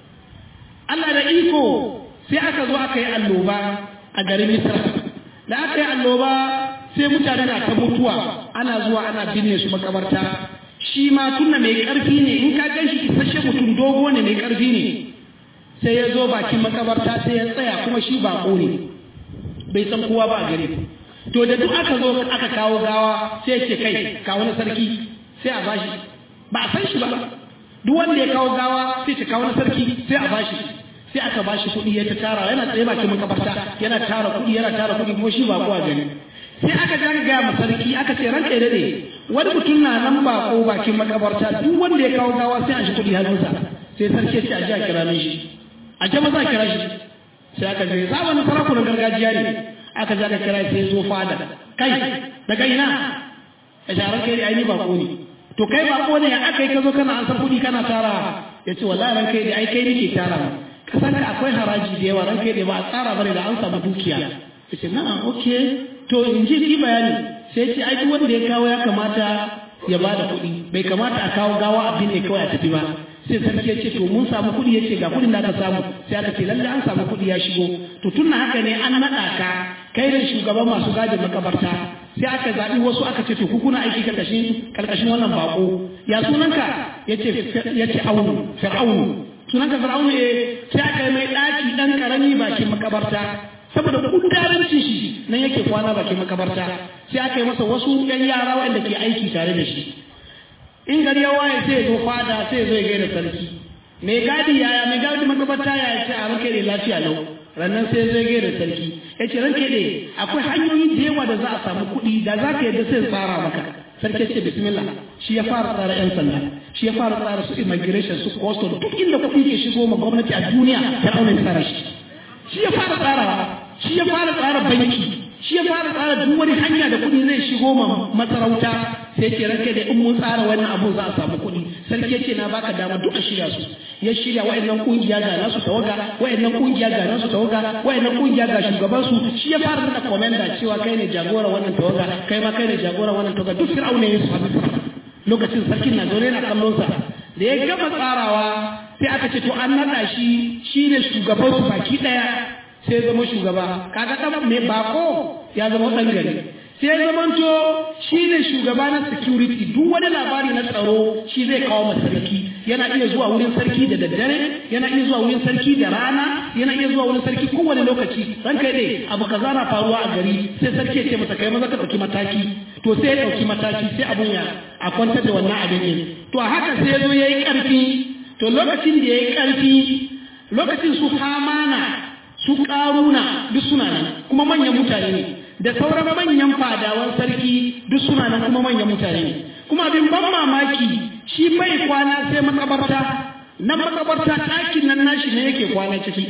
Allah da iko sai aka zo aka yi alloba a garin misra da aka yi alloba sai mutane na ta mutuwa ana zuwa ana binne su makabarta shi ma tunna mai karfi ne in ka gan shi isasshe mutum dogo ne mai karfi ne sai ya zo bakin makabarta sai ya tsaya kuma shi bako ne bai san kowa ba a gare to da duk aka zo aka kawo gawa sai ya ce kai ka wani sarki sai a bashi ba a san shi ba duk wanda ya kawo gawa sai ta kawo sarki sai a bashi sai aka bashi kuɗi ya ta tara yana tsaye bakin makabarta yana tara kuɗi yana tara kuɗi kuma shi ba kowa gani sai aka ga gaya ma sarki aka ce ranka ya dade wani mutum na nan ba ko bakin makabarta duk wanda ya kawo gawa sai an shi kuɗi hannunsa sai sarki ya ce a ji a kira min shi a ce maza kira shi sai aka je sabon sarakunan gargajiya ne aka je aka kira sai zo fada kai daga ina a sharar kai ai ni bako ne to kai bako ne aka yi ka zo kana an san kuɗi kana tara ya ce wallahi ran kai da ai kai nake tara kasan ka akwai haraji da yawa ran kai da ba a tsara bane da an samu dukiya ya ce na'am okay to in ji ki bayani sai ce ai duk wanda ya kawo ya kamata ya ba da kuɗi bai kamata a kawo gawa abin ne kawai a tafi ba sai sarki ya ce to mun samu kuɗi ya ce ga kuɗin da aka samu sai aka ce lalle an samu kuɗi ya shigo to tun na haka ne an naɗa ka kai da shugaban masu gadin makabarta sai aka zaɓi wasu aka ce to ku kuna aiki karkashin karkashin wannan bako ya sunanka ya ce ya ce aunu fir'aunu sunanka fir'aunu eh sai aka yi mai ɗaki ɗan ƙarami bakin makabarta saboda kudarancin shi nan yake kwana bakin makabarta sai aka yi masa wasu yan yara wanda ke aiki tare da shi in gari ya waye sai zo fada sai zo ya gaida sarki mai gadi yaya mai gadi makabarta ya ce a ranke da lafiya lau rannan sai zai gaida sarki ya ce ranke da akwai hanyoyi da yawa da za a samu kuɗi da za ka yadda sai tsara maka sarki ce bismillah shi ya fara tsara yan sanda shi ya fara tsara su immigration su custom duk inda kuɗi ke shigo ma gwamnati a duniya ta auna tsara shi shi ya fara tsarawa shi ya fara tsara banki shi ya fara tsara duk wani hanya da kuɗi zai shigo ma masarauta sai ce ranke da in mun tsara wannan abu za a samu kuɗi sarki ce na baka dama duka shirya su ya shirya wa'annan kungiya ga nasu tawaga wa'annan kungiya ga nasu tawaga wa'annan kungiya ga shugaban su shi ya fara da komanda cewa kai ne jagora wannan tawaga kai ma kai ne jagora wannan tawaga duk fir'auna ya su lokacin sarkin na zaune na kallon sa da ya gama tsarawa sai aka ce to an naɗa shi shine shugaban su baki ɗaya sai zama shugaba kaga dan mai bako ya zama dan gari sai zamanto shi ne shugaba na security duk wani labari na tsaro shi zai kawo masa sarki yana iya zuwa wurin sarki da daddare yana iya zuwa wurin sarki da rana yana iya zuwa wurin sarki kowane lokaci ran kai dai abu kaza na faruwa a gari sai sarki ya ce masa kai maza ka dauki mataki to sai ya dauki mataki sai abun ya a kwantar da wannan abin ne to a haka sai ya zo yayi karfi to lokacin da yayi karfi lokacin su hamana su ƙaruna duk suna nan kuma manyan mutane ne da sauran manyan fadawan sarki duk suna nan kuma manyan mutane ne kuma abin ban mamaki shi bai kwana sai makabarta nan makabarta ɗakin nan nashi ne yake kwana ciki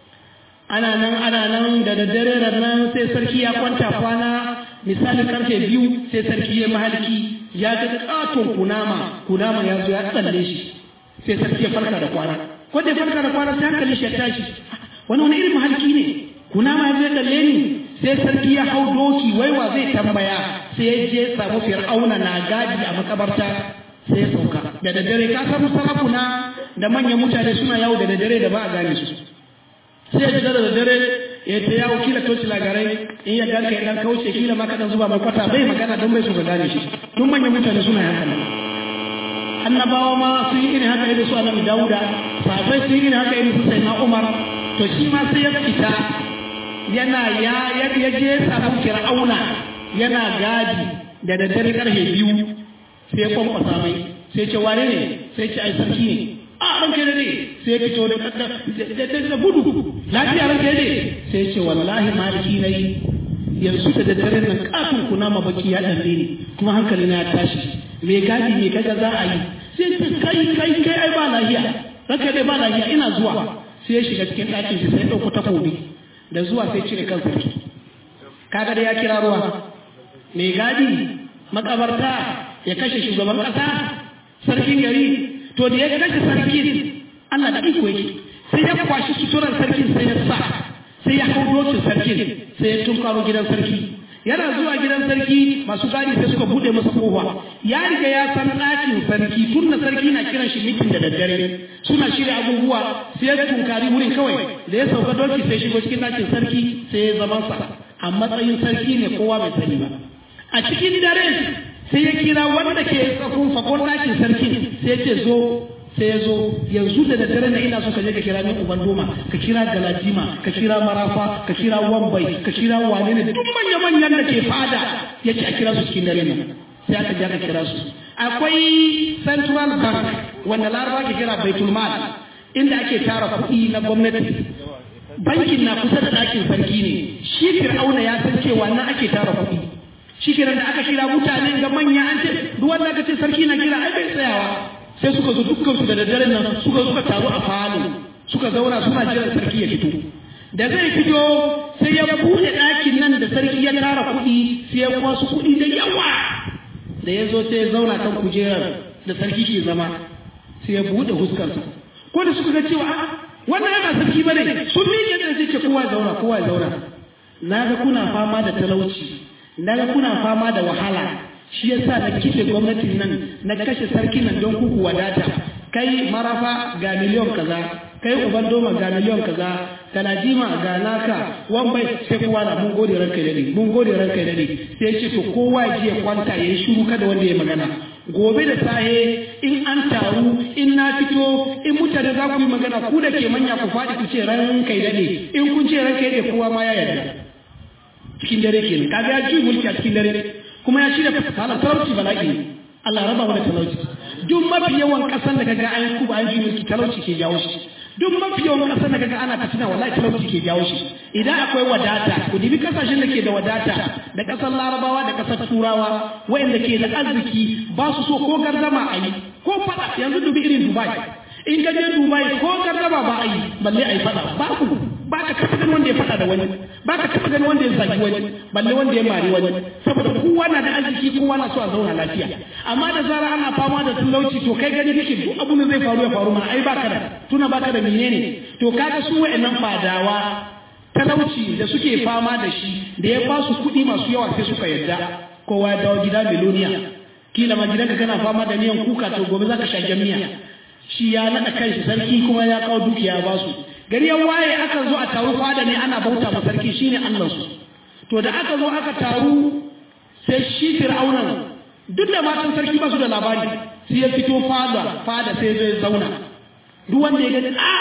ana nan ana nan da daddare nan sai sarki ya kwanta kwana misalin karfe biyu sai sarki ya mahalki ya ga katon kunama kunama ya zo ya tsalle shi sai sarki ya farka da kwana ko da ya farka da kwana sai hankali shi ya tashi wani wani irin mahalki ne kuna ma zai kalle ni sai sarki ya hau doki waiwa zai tambaya sai ya je samu fir'auna na gadi a makabarta sai ya sauka da daddare ka samu sarakuna da manyan mutane suna yawo da daddare da ba a gane su sai ya fita da daddare ya ta yawo kila toci lagarai in ya ganka ya dan kauce kila ma kadan zuba mai kwata bai magana don bai so ka gane shi duk manyan mutane suna haka annabawa ma sun yi irin haka irin su annabi dauda sahabbai sun yi irin haka irin su sayyidina umar to shi ma sai ya fita yana ya ya je samu fir'auna yana gadi da daddare karfe biyu sai ya kwankwasa mai sai ce wane ne sai ce ai sarki ne a ranke da ne sai fito da da gudu lafiya ranke ne sai ce wallahi maliki nayi yanzu da daddare nan kafin kuna ma baki ya dan ne kuma hankali na ya tashi me gadi me kaga za a yi sai ce kai kai kai ai ba lafiya ranke dai ba lafiya ina zuwa sai ya shiga cikin ɗakin shi sai ɗauko takobi da zuwa sai cire kan sarki kaga da ya kira ruwa mai gadi makabarta ya kashe shugaban ƙasa sarkin gari to da ya kashe sarkin Allah da iko yake sai ya kwashi suturar sarkin sai ya sa sai ya hau dokin sarkin sai ya tunkaro gidan sarki yana zuwa gidan sarki masu gadi sai suka bude masa kofa ya riga ya san ɗakin sarki tun da sarki na kiran shi mitin da daddare suna shirya abubuwa sai ya tunkari wurin kawai da ya sauka doki sai shigo cikin ɗakin sarki sai ya zama sa a matsayin sarki ne kowa bai sani ba a cikin dare sai ya kira wanda ke tsakon fakon ɗakin sarki sai ya ce zo sai ya zo yanzu da daddare na ina so ka je ka kira min uban doma ka kira galadima ka kira marafa ka kira wambai ka kira wane ne duk manya manyan da ke fada ya ce a kira su cikin dare nan sai aka je aka kira su akwai central bank wanda laraba ke kira baitul mal inda ake tara kuɗi na gwamnati bankin na kusa da ɗakin sarki ne shi fir'auna ya san cewa nan ake tara kuɗi shi kiran da aka kira mutane ga manya an ce duk wanda aka ce sarki na kira ai bai tsayawa sai suka zo dukkan su da daddare nan suka suka taru a falo suka zauna suna jiran sarki ya fito da zai fito sai ya buɗe ɗakin nan da sarki ya tara kuɗi sai ya kwasu kuɗi da yawa da ya zo sai ya zauna kan kujerar da sarki ke zama sai ya buɗe huskarsa ko da suka ga cewa a'a wannan yana sarki ba ne sun miƙe da sai ce kowa ya zauna kowa ya zauna na ga kuna fama da talauci na ga kuna fama da wahala shi yasa na kife gwamnatin nan na kashe sarki nan don kuku wadata kai marafa ga miliyon kaza kai uban doma ga miliyon kaza talajima ga naka wan bai sai kowa na mun gode ranka da ni mun gode ranka da ni sai ce to kowa ya je kwanta yayi shiru kada wanda ya magana gobe da sahe in an taru in na fito in mutane za ku yi magana ku da ke manya ku faɗi ku ce ranka da ni in kun ce ranka da kowa ma ya yarda cikin dare kenan kaga ya ji mulki a cikin dare kuma ya shirya halar talauci bala'i ne Allah raba mu da talauci duk mafi yawan kasan da kaga an kuba an ji mulki talauci ke jawo shi duk mafi yawan kasan da kaga ana fitina wallahi talauci ke jawo shi idan akwai wadata ku dibi kasashen da ke da wadata da kasar larabawa da kasar turawa wayanda ke da arziki ba su so ko gardama a yi ko fada yanzu dubi irin dubai in ka je dubai ko gardama ba a yi balle a yi fada ba ku ba ka taɓa ganin wanda ya faɗa da wani ba ka taɓa ganin wanda ya zagi wani balle wanda ya mari wani saboda kowa na da arziki kowa na so a zauna lafiya amma da zara ana fama da talauci to kai gani kake duk abin da zai faru ya faru mana ai baka da tuna baka da menene to kaga su wa'annan fadawa talauci da suke fama da shi da ya ba su kuɗi masu yawa sai suka yarda kowa ya dawo gida miloniya kila ma gidanka kana fama da miyan kuka to gobe zaka sha miya shi ya naɗa kanshi sarki kuma ya kawo dukiya ba su gari ya waye aka zo a taru fada ne ana bauta ma sarki shine Allah su to da aka zo aka taru sai shi fir'aunan duk da matan sarki ba su da labari sai ya fito fada fada sai zai zauna duk wanda ya gani a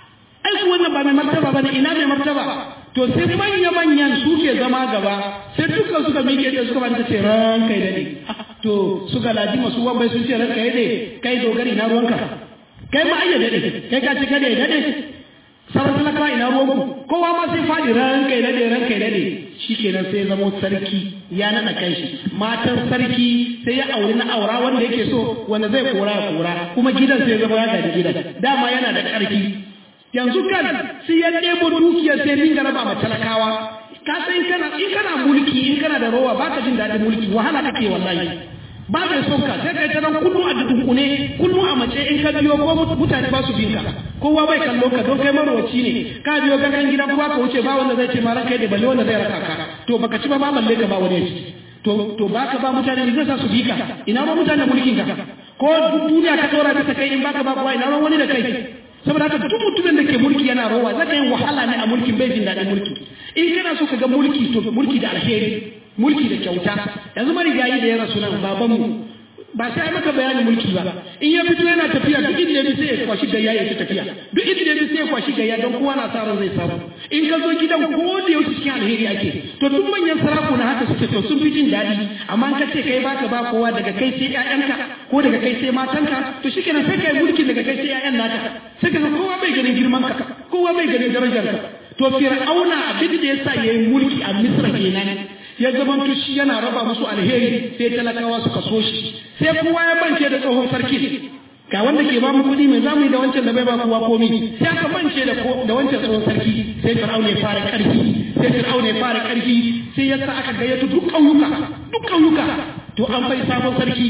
ai ku wannan ba mai martaba bane ina mai martaba to sai manya manyan su ke zama gaba sai dukkan suka miƙe da suka banta ce ran kai dade to suka laji masu wambai sun ce ran kai dade kai dogari na ruwanka kai ma ayya dade kai ka ce kada ya dade sauran talakawa ina ruwanku kowa ma sai faɗi ran kai dade ran kai dade shi kenan sai zama sarki ya naɗa kanshi matan sarki sai ya auri na aura wanda yake so wanda zai kora ya kora kuma gidan sai zama ya gaji gidan dama yana da ƙarfi yanzu kan sai ya ɗebo dukiyar sai dinga raba ma talakawa ka san in kana in kana mulki in kana da rowa baka jin daɗin mulki wahala kake wallahi ba mai son ka sai kai ta nan kullum a dunkune kullum a mace in ka biyo ko mutane ba su bin ka kowa bai kallo ka don kai marwaci ne ka biyo gangan gidan kowa ka wuce ba wanda zai ce ma ranka da balle wanda zai raka ka to baka ci ba ba balle ka ba wani ci to to baka ba mutane ne zai sa su bi ka ina ma mutane mulkin ka ko duniya ka tsora ta kai in baka ba kowa ina ma wani da kai saboda haka duk mutumin da ke mulki yana rowa zaka yin wahala ne a mulkin bai jin daɗin mulki in kana so ka ga mulki to mulki da alheri mulki da kyauta yanzu marigayi da ya rasu nan babanmu ba sai ai maka bayanin mulki ba in ya fito yana tafiya duk inda ya sai ya kwashi gayya ya tafiya duk inda ya sai ya kwashi gayya don kowa na sa ran zai samu in ka zo gidan ko da yau cikin alheri ake to duk manyan sarakuna haka suke to sun fi jin daɗi amma ka ce kai baka ba kowa daga kai sai ƴaƴanka ko daga kai sai matanka to shikenan sai kai mulki daga kai sai ƴaƴan naka sai ka kowa bai ganin girman ka kowa bai ganin darajar ka to fir'auna abin da yasa yayi mulki a misra kenan ya zamanto shi yana raba musu alheri sai talakawa suka so shi sai kowa ya bance da tsohon sarki ga wanda ke ba mu kuɗi mai zamu yi da wancan da bai ba kowa komi sai aka bance da da wancan tsohon sarki sai fir'auna ya fara ƙarfi sai fir'auna ya fara ƙarfi sai ya sa aka gayyato duk ƙauyuka duk ƙauyuka to an bai sabon sarki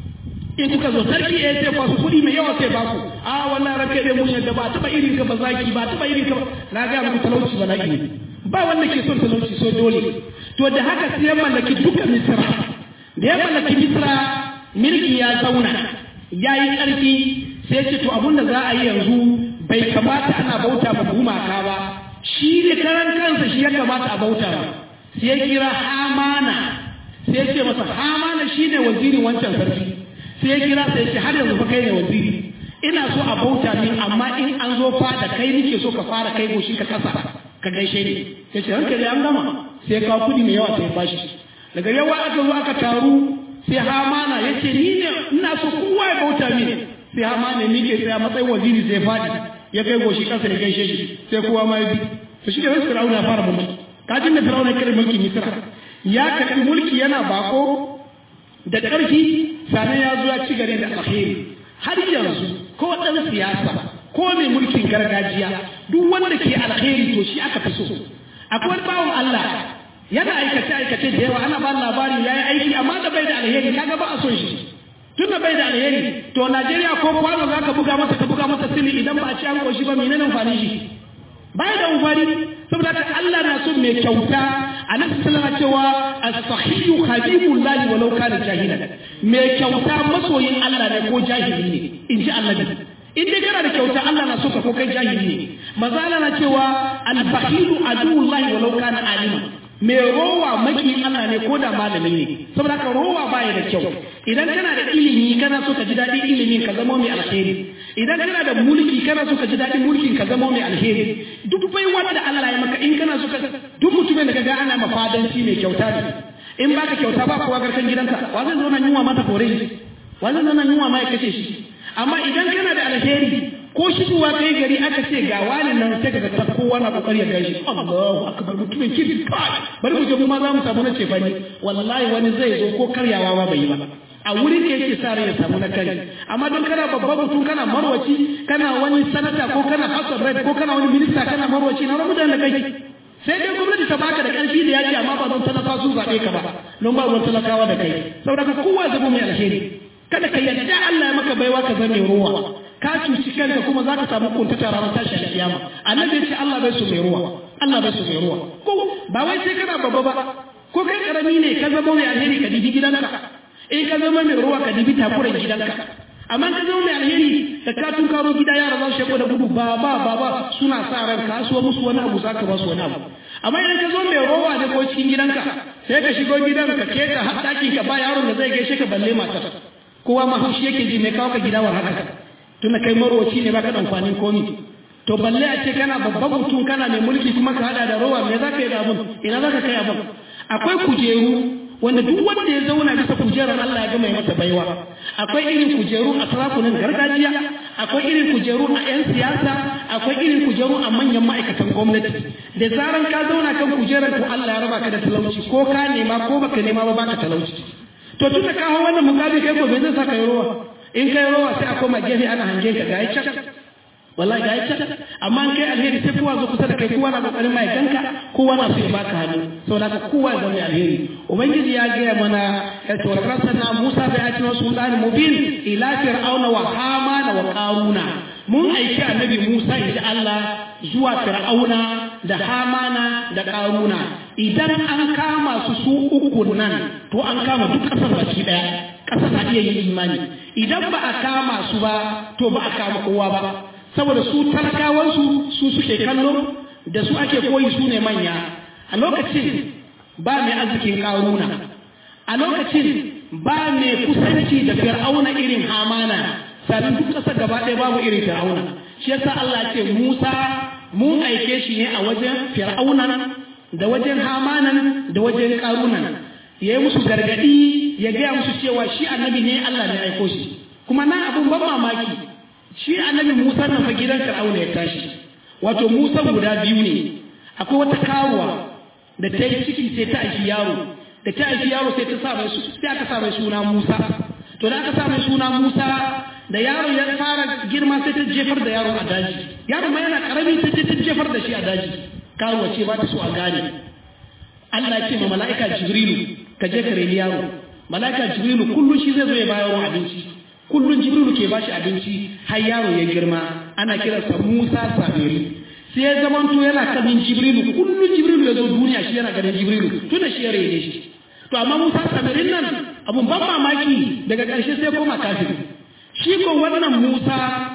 in kuka zo sarki ya sai kwasu kuɗi mai yawa sai ba ku a wannan ranke dai mun yadda ba taɓa irin ka ba zaki ba taɓa irin ka ba na ga muku talauci ba ne ba wanda ke son talauci so dole to da haka sai ya mallaki duka misra da ya mallaki misra mulki ya zauna ya yi ƙarfi sai ce to abin da za a yi yanzu bai kamata ana bauta ma gumaka ba shi ne karan kansa shi ya kamata a bauta ba sai ya kira hamana sai ya ce masa hamana shi ne wazirin wancan sarki sai ya kira sai ya ce har yanzu fa kai ne waziri ina so a bauta min amma in an zo fada kai nike so ka fara kai goshi ka kasa ka gaishe ni ya ce hankali an gama sai ya kawo kudi mai yawa sai ya bashi daga yawa aka zo aka taru sai hamana ya ce ni ne ina so kowa ya bauta min sai hamana ni ke sai a matsayin waziri sai fadi ya kai goshi kasa ya gaishe shi sai kowa ma ya bi to shi da wasu fir'auna ya fara mulki kajin da fir'auna ya kare mulki misra ya karɓi mulki yana bako da ƙarfi sannan ya zo ya ci gare da alheri har yanzu ko ɗan siyasa ko mai mulkin gargajiya duk wanda ke alkhairi to shi aka fi so akwai wani bawan Allah yana aikace aikace da yawa ana ba labari ya yi aiki amma da bai da alheri kaga ba a son shi tun da bai da alheri to Najeriya ko kwano za ka buga masa ka buga masa sili idan ba a ci an koshi ba menene amfani shi bai da amfani saboda haka Allah na son mai kyauta a nan sallama cewa as-sahiyyu habibullahi walau kana jahilan mai kyauta masoyin Allah ne ko jahili ne in ji annabi in dai kana da kyauta Allah na so ka ko kai jahili ne maza Allah na cewa al-bakhilu aduwullahi walau kana alima mai rowa maki Allah ne ko da malami ne saboda haka rowa baya da kyau idan kana da ilimi kana so ka ji daɗin ilimin ka zama mai alheri idan kana da mulki kana so ka ji daɗin mulkin ka zama mai alheri duk bai wanda Allah ya maka in kana so ka duk mutumin da kaga ana mafadanci mai kyauta ne in baka kyauta ba kowa garkan gidanka wa zai zo nan yunwa mata kore wa zai zo nan yunwa ma ya kashe shi amma idan kana da alheri ko shigowa kai gari aka ce ga wani nan sai kaga ta kowa na kokari ya gaishe Allahu akbar mutumin kirki kai bari mu je mu ma za mu samu na cefani wallahi wani zai zo ko karyawa ma bai yi ba a wurin da yake sa rai ya samu na kari amma don kana babban mutum kana marwaci kana wani sanata ko kana house of rep ko kana wani minista kana marwaci na rabu da kai sai dai gwamnati ta baka da karfi da yaki amma ba don talaka su zaɓe ka ba don ba ruwan talakawa da kai saboda ka kowa zama mai alheri kada ka yadda Allah ya maka baiwa ka zame ruwa ka cuci kanka kuma za ka samu kuntata ranar tashi a kiyama annabi ya ce Allah bai su mai ruwa Allah bai su mai ruwa ko ba wai sai kana babba ba ko kai karami ne ka zama mai alheri ka dibi gidanka in ka zama mai ruwa ka dibi takuran gidanka amma ka zama mai alheri da ka tun karo gida yara za su sheko da gudu ba ba ba ba suna sa ran ka so musu wani abu za ka ba su wani abu amma idan ka zo mai rowa da ko cikin gidanka sai ka shigo gidan ka ke ka haɗakin ka ba yaron da zai gaishe ka balle matar kowa ma haushi yake ji mai kawo ka gida war haka tunda kai marwaci ne baka da amfanin komi to balle a ce kana babban mutum kana mai mulki kuma ka hada da rowa me za ka yi da abun ina za ka kai abun akwai kujeru wanda duk wanda ya zauna bisa kujerar Allah ya gama ya masa baiwa akwai irin kujeru a sarakunan gargajiya akwai irin kujeru a 'yan siyasa akwai irin kujeru a manyan ma'aikatan gwamnati da zaran ka zauna kan kujerar to Allah ya raba ka da talauci ko ka nema ko baka nema ba baka talauci to tun da kawo wannan mukabi kai gobe zai saka yi rowa in kai rowa sai a koma gefe ana hangen ka ga can wallahi ga can amma in kai alheri sai kowa zo kusa da kai kowa na kokarin mai ganka kowa na so ya baka hannu saboda haka kowa zama alheri ubangiji ya gaya mana ya ce wa rasulna musa bai ati wasu sultani mubin ila fir'auna wa hamana wa qaruna mun aiki annabi musa inda Allah zuwa fir'auna da hamana da qaruna idan an kama su su uku nan to an kama duk kasar baki daya kasar na iya yin imani idan ba a kama su ba to ba a kama kowa ba saboda su talakawansu su suke kallo da su ake koyi su ne manya a lokacin ba mai arzikin karuna a lokacin ba mai kusanci da fir'auna irin hamana sannan duk ƙasar gaba ɗaya babu irin fir'auna shi yasa Allah ce Musa mun aike shi ne a wajen fir'auna da wajen hamanan da wajen karunan ya yi musu gargadi ya gaya musu cewa shi annabi ne Allah ne aiko shi kuma na abun ban mamaki shi annabi Musa na fa gidan Fir'auna ya tashi wato Musa guda biyu ne akwai wata karuwa da ta yi ciki sai ta aiki yaro da ta aiki yaro sai ta sa mai sai aka sa mai suna Musa to da aka sa mai suna Musa da yaro ya fara girma sai ta jefar da yaro a daji yaro ma yana karami ta je ta jefar da shi a daji karuwa ce ba ta so a gane Allah ya ce ma mala'ika Jibrilu ka je ka reni yaro mala'ika Jibrilu kullum shi zai zo ya bayar abinci kullum jibrilu ke bashi abinci har yaro ya girma ana kiransa musa sabiri sai ya zamanto yana kanin jibrilu kullum jibrilu ya zo duniya shi yana ganin jibrilu tunda shi ya rene shi to amma musa sabirin nan abun ban mamaki daga ƙarshe sai koma kafin shi ko wannan musa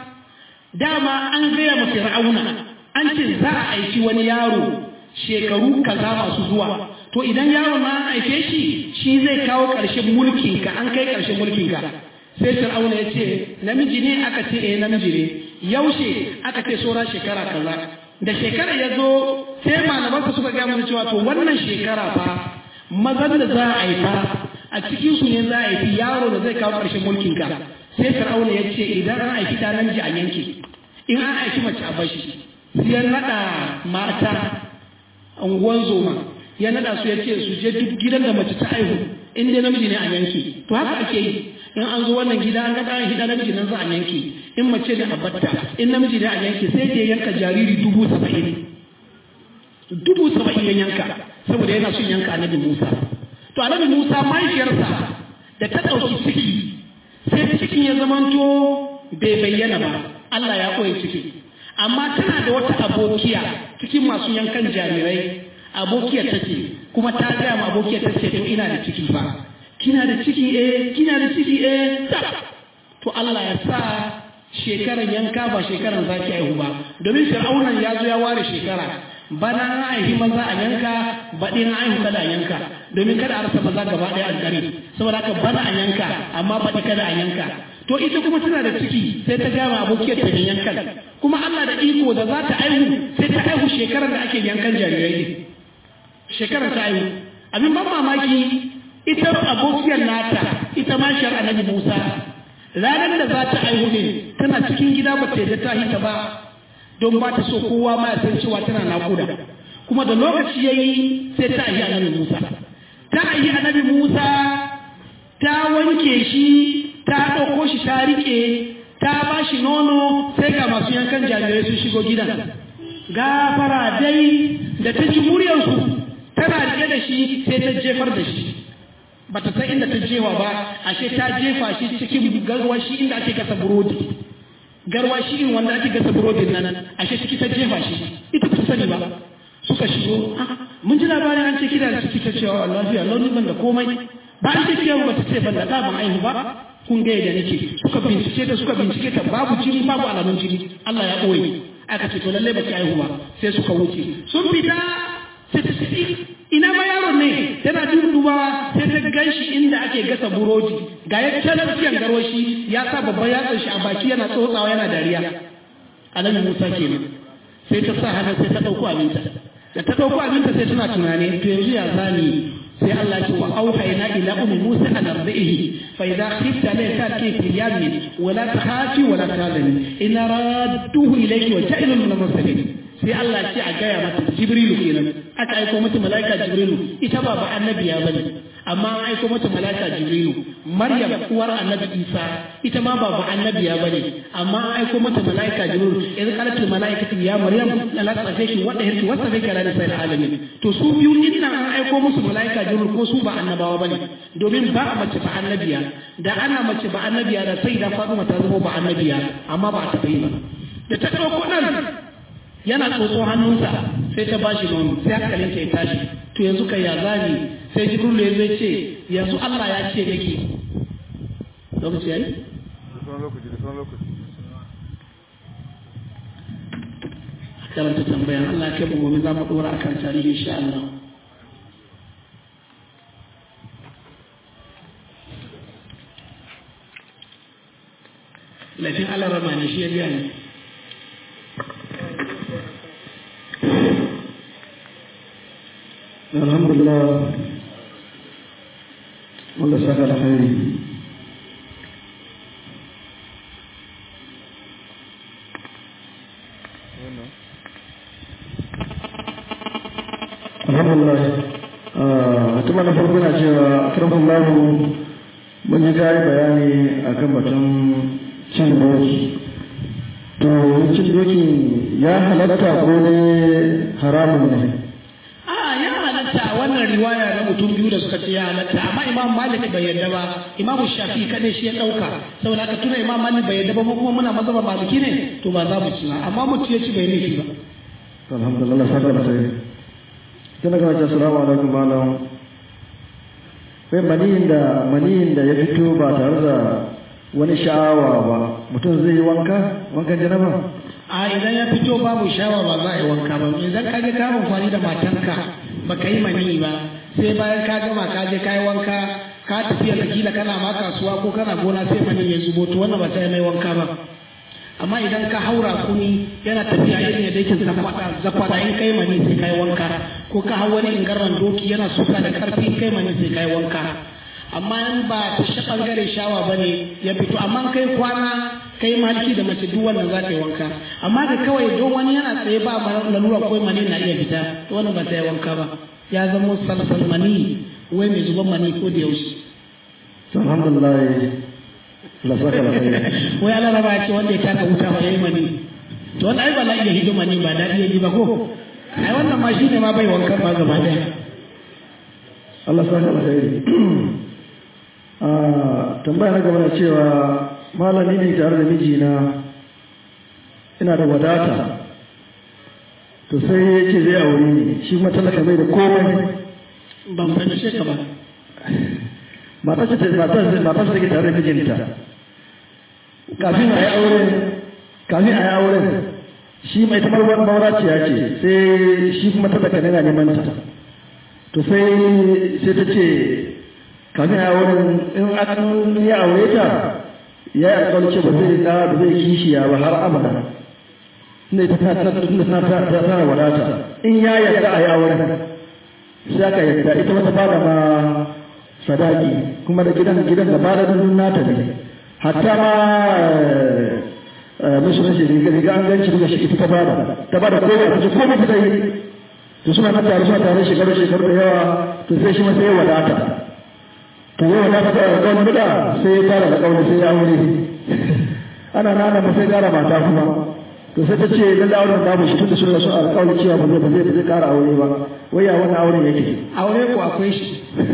dama an gaya ma fir'auna an ce za a aiki wani yaro shekaru kaza masu zuwa to idan yaro na an aike shi shi zai kawo ƙarshen mulkinka an kai ƙarshen mulkinka sai fir'auna ya ce namiji ne aka ce eh namiji ne yaushe aka ce saura shekara kaza da shekara ya zo sai malamansa suka gaya mana cewa to wannan shekara fa mazan da za a haifa a cikin su ne za a haifi yaro da zai kawo ƙarshen mulkin ka sai fir'auna ya ce idan an haifi da namiji a yanke in an haifi mace a bashi sai ya naɗa mata unguwan zoma ya naɗa su ya ce su je duk gidan da mace ta haihu in dai namiji ne a yanke to haka ake yi in an zo wannan gida an ga ɗan hida namiji nan za a yanke in mace ne a batta in namiji ne a yanke sai ya yanka jariri dubu saba'in dubu saba'in ya yanka saboda yana son yanka annabi Musa to annabi Musa mahaifiyarsa da ta ɗauki ciki sai cikin ya zamanto bai bayyana ba Allah ya koyi ciki amma tana da wata abokiya cikin masu yankan jarirai abokiya ta ce kuma ta gaya ma abokiya ta ce to ina da ciki ba kina da ciki eh kina da ciki eh to Allah ya sa shekaran yanka ba shekaran zaki aihu ba domin fir'aunan ya zo ya ware shekara bana na aihi maza a yanka baɗi na aihu kada a yanka domin kada a rasa maza gaba ɗaya a gari saboda haka bana a yanka amma baɗi kada a yanka to ita kuma tana da ciki sai ta gama abokiyar ta yankan kuma Allah da iko da za ta aihu sai ta aihu shekarar da ake yankan jarirai ne shekarar ta aihu abin ban mamaki ita abokiyar nata ita ma shar annabi Musa ranar da za ta aihu ne tana cikin gida ba ta yadda ta hita ba don ba ta so kowa ma ya san cewa tana nakuda kuma da lokaci yayi sai ta aihi annabi Musa ta aihi annabi Musa ta wanke shi ta ɗauko shi ta riƙe ta ba shi nono sai ga masu yankan jarirai sun shigo gidan gafara dai da ta ji muryarsu tana riƙe da shi sai ta jefar da shi ba ta san inda ta jewa ba ashe ta jefa shi cikin garwashi inda ake gasa burodi garwashi in wanda ake gasa burodin nan ashe ciki ta jefa shi ita ta sani ba suka shigo mun ji labarin an ce kida da ciki ta cewa lafiya launin ban da komai ba an ce kiyawa ba ta ce ban da ɗa ban aihu ba kun ga yadda nake suka bincike ta suka bincike ta babu jini babu alamun jini Allah ya ɓoye aka ce to lallai ba ki aihu ba sai suka wuce sun fita sai ta ce ina ma yaron ne tana dubawa sai ta gan shi inda ake gasa burodi ga ya canar ciyan garwashi ya sa babban yatsan shi a baki yana tsotsawa yana dariya alhaji musa kenan sai ta sa hannu sai ta ɗauko abinta da ta ɗauko abinta sai tana tunani to yanzu ya zani sai Allah ce wa auhayna ila ummi Musa an ardihi fa idha khifta la ta'ti fi yamin wa la takhafi wa la tahzani inna radduhu ilayki wa ja'ilu min al-mursalin sai Allah ce a gaya mata Jibrilu kenan aka aiko mata malaika Jibrilu ita ba ba annabiya bane amma an aiko mata malaika Jibrilu Maryam uwar annabi Isa ita ma ba ba annabiya bane amma an aiko mata malaika Jibrilu idan qalat malaikatu ya Maryam la tasafiki wa dahirki wa tasafiki ala nisa'il alamin to su biyu din nan an aiko musu malaika Jibrilu ko su ba annabawa bane domin ba a mace ba annabiya da ana mace ba annabiya da sai da Fatima ta zama ba annabiya amma ba ta yi ba da ta dauko nan yana tsotso hannunsa sai ta bashi nono sai hankalin ta ya tashi to yanzu kai ya zani sai jibril ya zai ce yanzu Allah ya ce nake lokaci yayi karanta tambayan Allah kai mu gobe za mu dora akan tarihi insha Allah laifin Allah rama ne shi ya biya ne alhamdulillah wanda saka alkhairi alhamdulillah mutum na farko na cewa karfin lamu mun yi gari bayani a kan batun cin doki to cin doki ya halatta ko ne haramun ne halatta a wannan riwaya na mutum biyu da suka ce ya halatta amma imam malik bai yarda ba imam shafi kadai shi ya dauka saboda haka tuna imam malik bai yarda ba mu kuma muna mazhaba maliki ne to ba za mu ci ba amma mutum ya ci bai laifi ba alhamdulillah saka da sai sai na gaba assalamu alaikum malam sai maniyin da maniyin da ya fito ba tare da wani sha'awa ba mutum zai yi wanka wankan janaba a idan ya fito babu shawa ba za a yi wanka ba idan ka ga ka amfani da matanka baka yi mani ba sai bayan ka gama ka je ka yi wanka ka tafiya ka kila kana ma kasuwa ko kana gona sai mani ya zubo to wannan ba sai mai wanka ba amma idan ka haura kuni yana tafiya irin yadda yake zakwada in kai mani sai kai wanka ko ka hau wani ingarran doki yana suka da karfi in kai mani sai kai wanka amma in ba ta shi bangare shawa ba ne ya fito amma kai kwana kai maliki da mace duk wannan za ka yi wanka amma da kawai don wani yana tsaye ba lalura ko mani na iya fita to wannan ba ta yi wanka ba ya zama salsal mani wai mai zuban mani ko da yaushe alhamdulillah Allah saka alkhairi wai Allah raba ya ce wanda ya taka wuta ba yayi mani to wannan ai ba la'iya hidima ne ba daɗi ya ji ba ko ai wannan ma shine ma bai wankan ba gaba daya Allah saka alkhairi ah tambaya na gaba na cewa malami ne tare da mijina ina da wadata to sai ya ce zai aure ni shi kuma talaka bai da komai ban fahimce ka ba matar ce matar matar take tare da mijinta kafin a yi aure kafin a yi aure shi mai tamar mauraciya ce sai shi kuma talaka ne na neman ta to sai sai ta ce kafin a yi aure in an yi aure ta ya yi alƙawar ce ba zai da ba zai kishiya ba har abada inda ita ta ta ta ta ta ta wadata in ya yarda a yi auren sai aka yarda ita wata fara ma sadaki kuma da gidan gidan da bada dun nata ne hatta ma mishi mishi riga riga an ganci daga shi ita ta bada ta bada ko ta ce ko ta yi to suna na tare suna tare shekaru shekaru da yawa to sai shi ma sai wadata to yau wadata ta ga kawai da sai ya tara da kawai sai ya aure ana nana ma sai kara mata kuma to sai ta ce dan da auren babu shi tunda suna so alƙawari cewa ba zai ba zai ba zai kara aure ba wai ya wannan auren yake aure ko akwai shi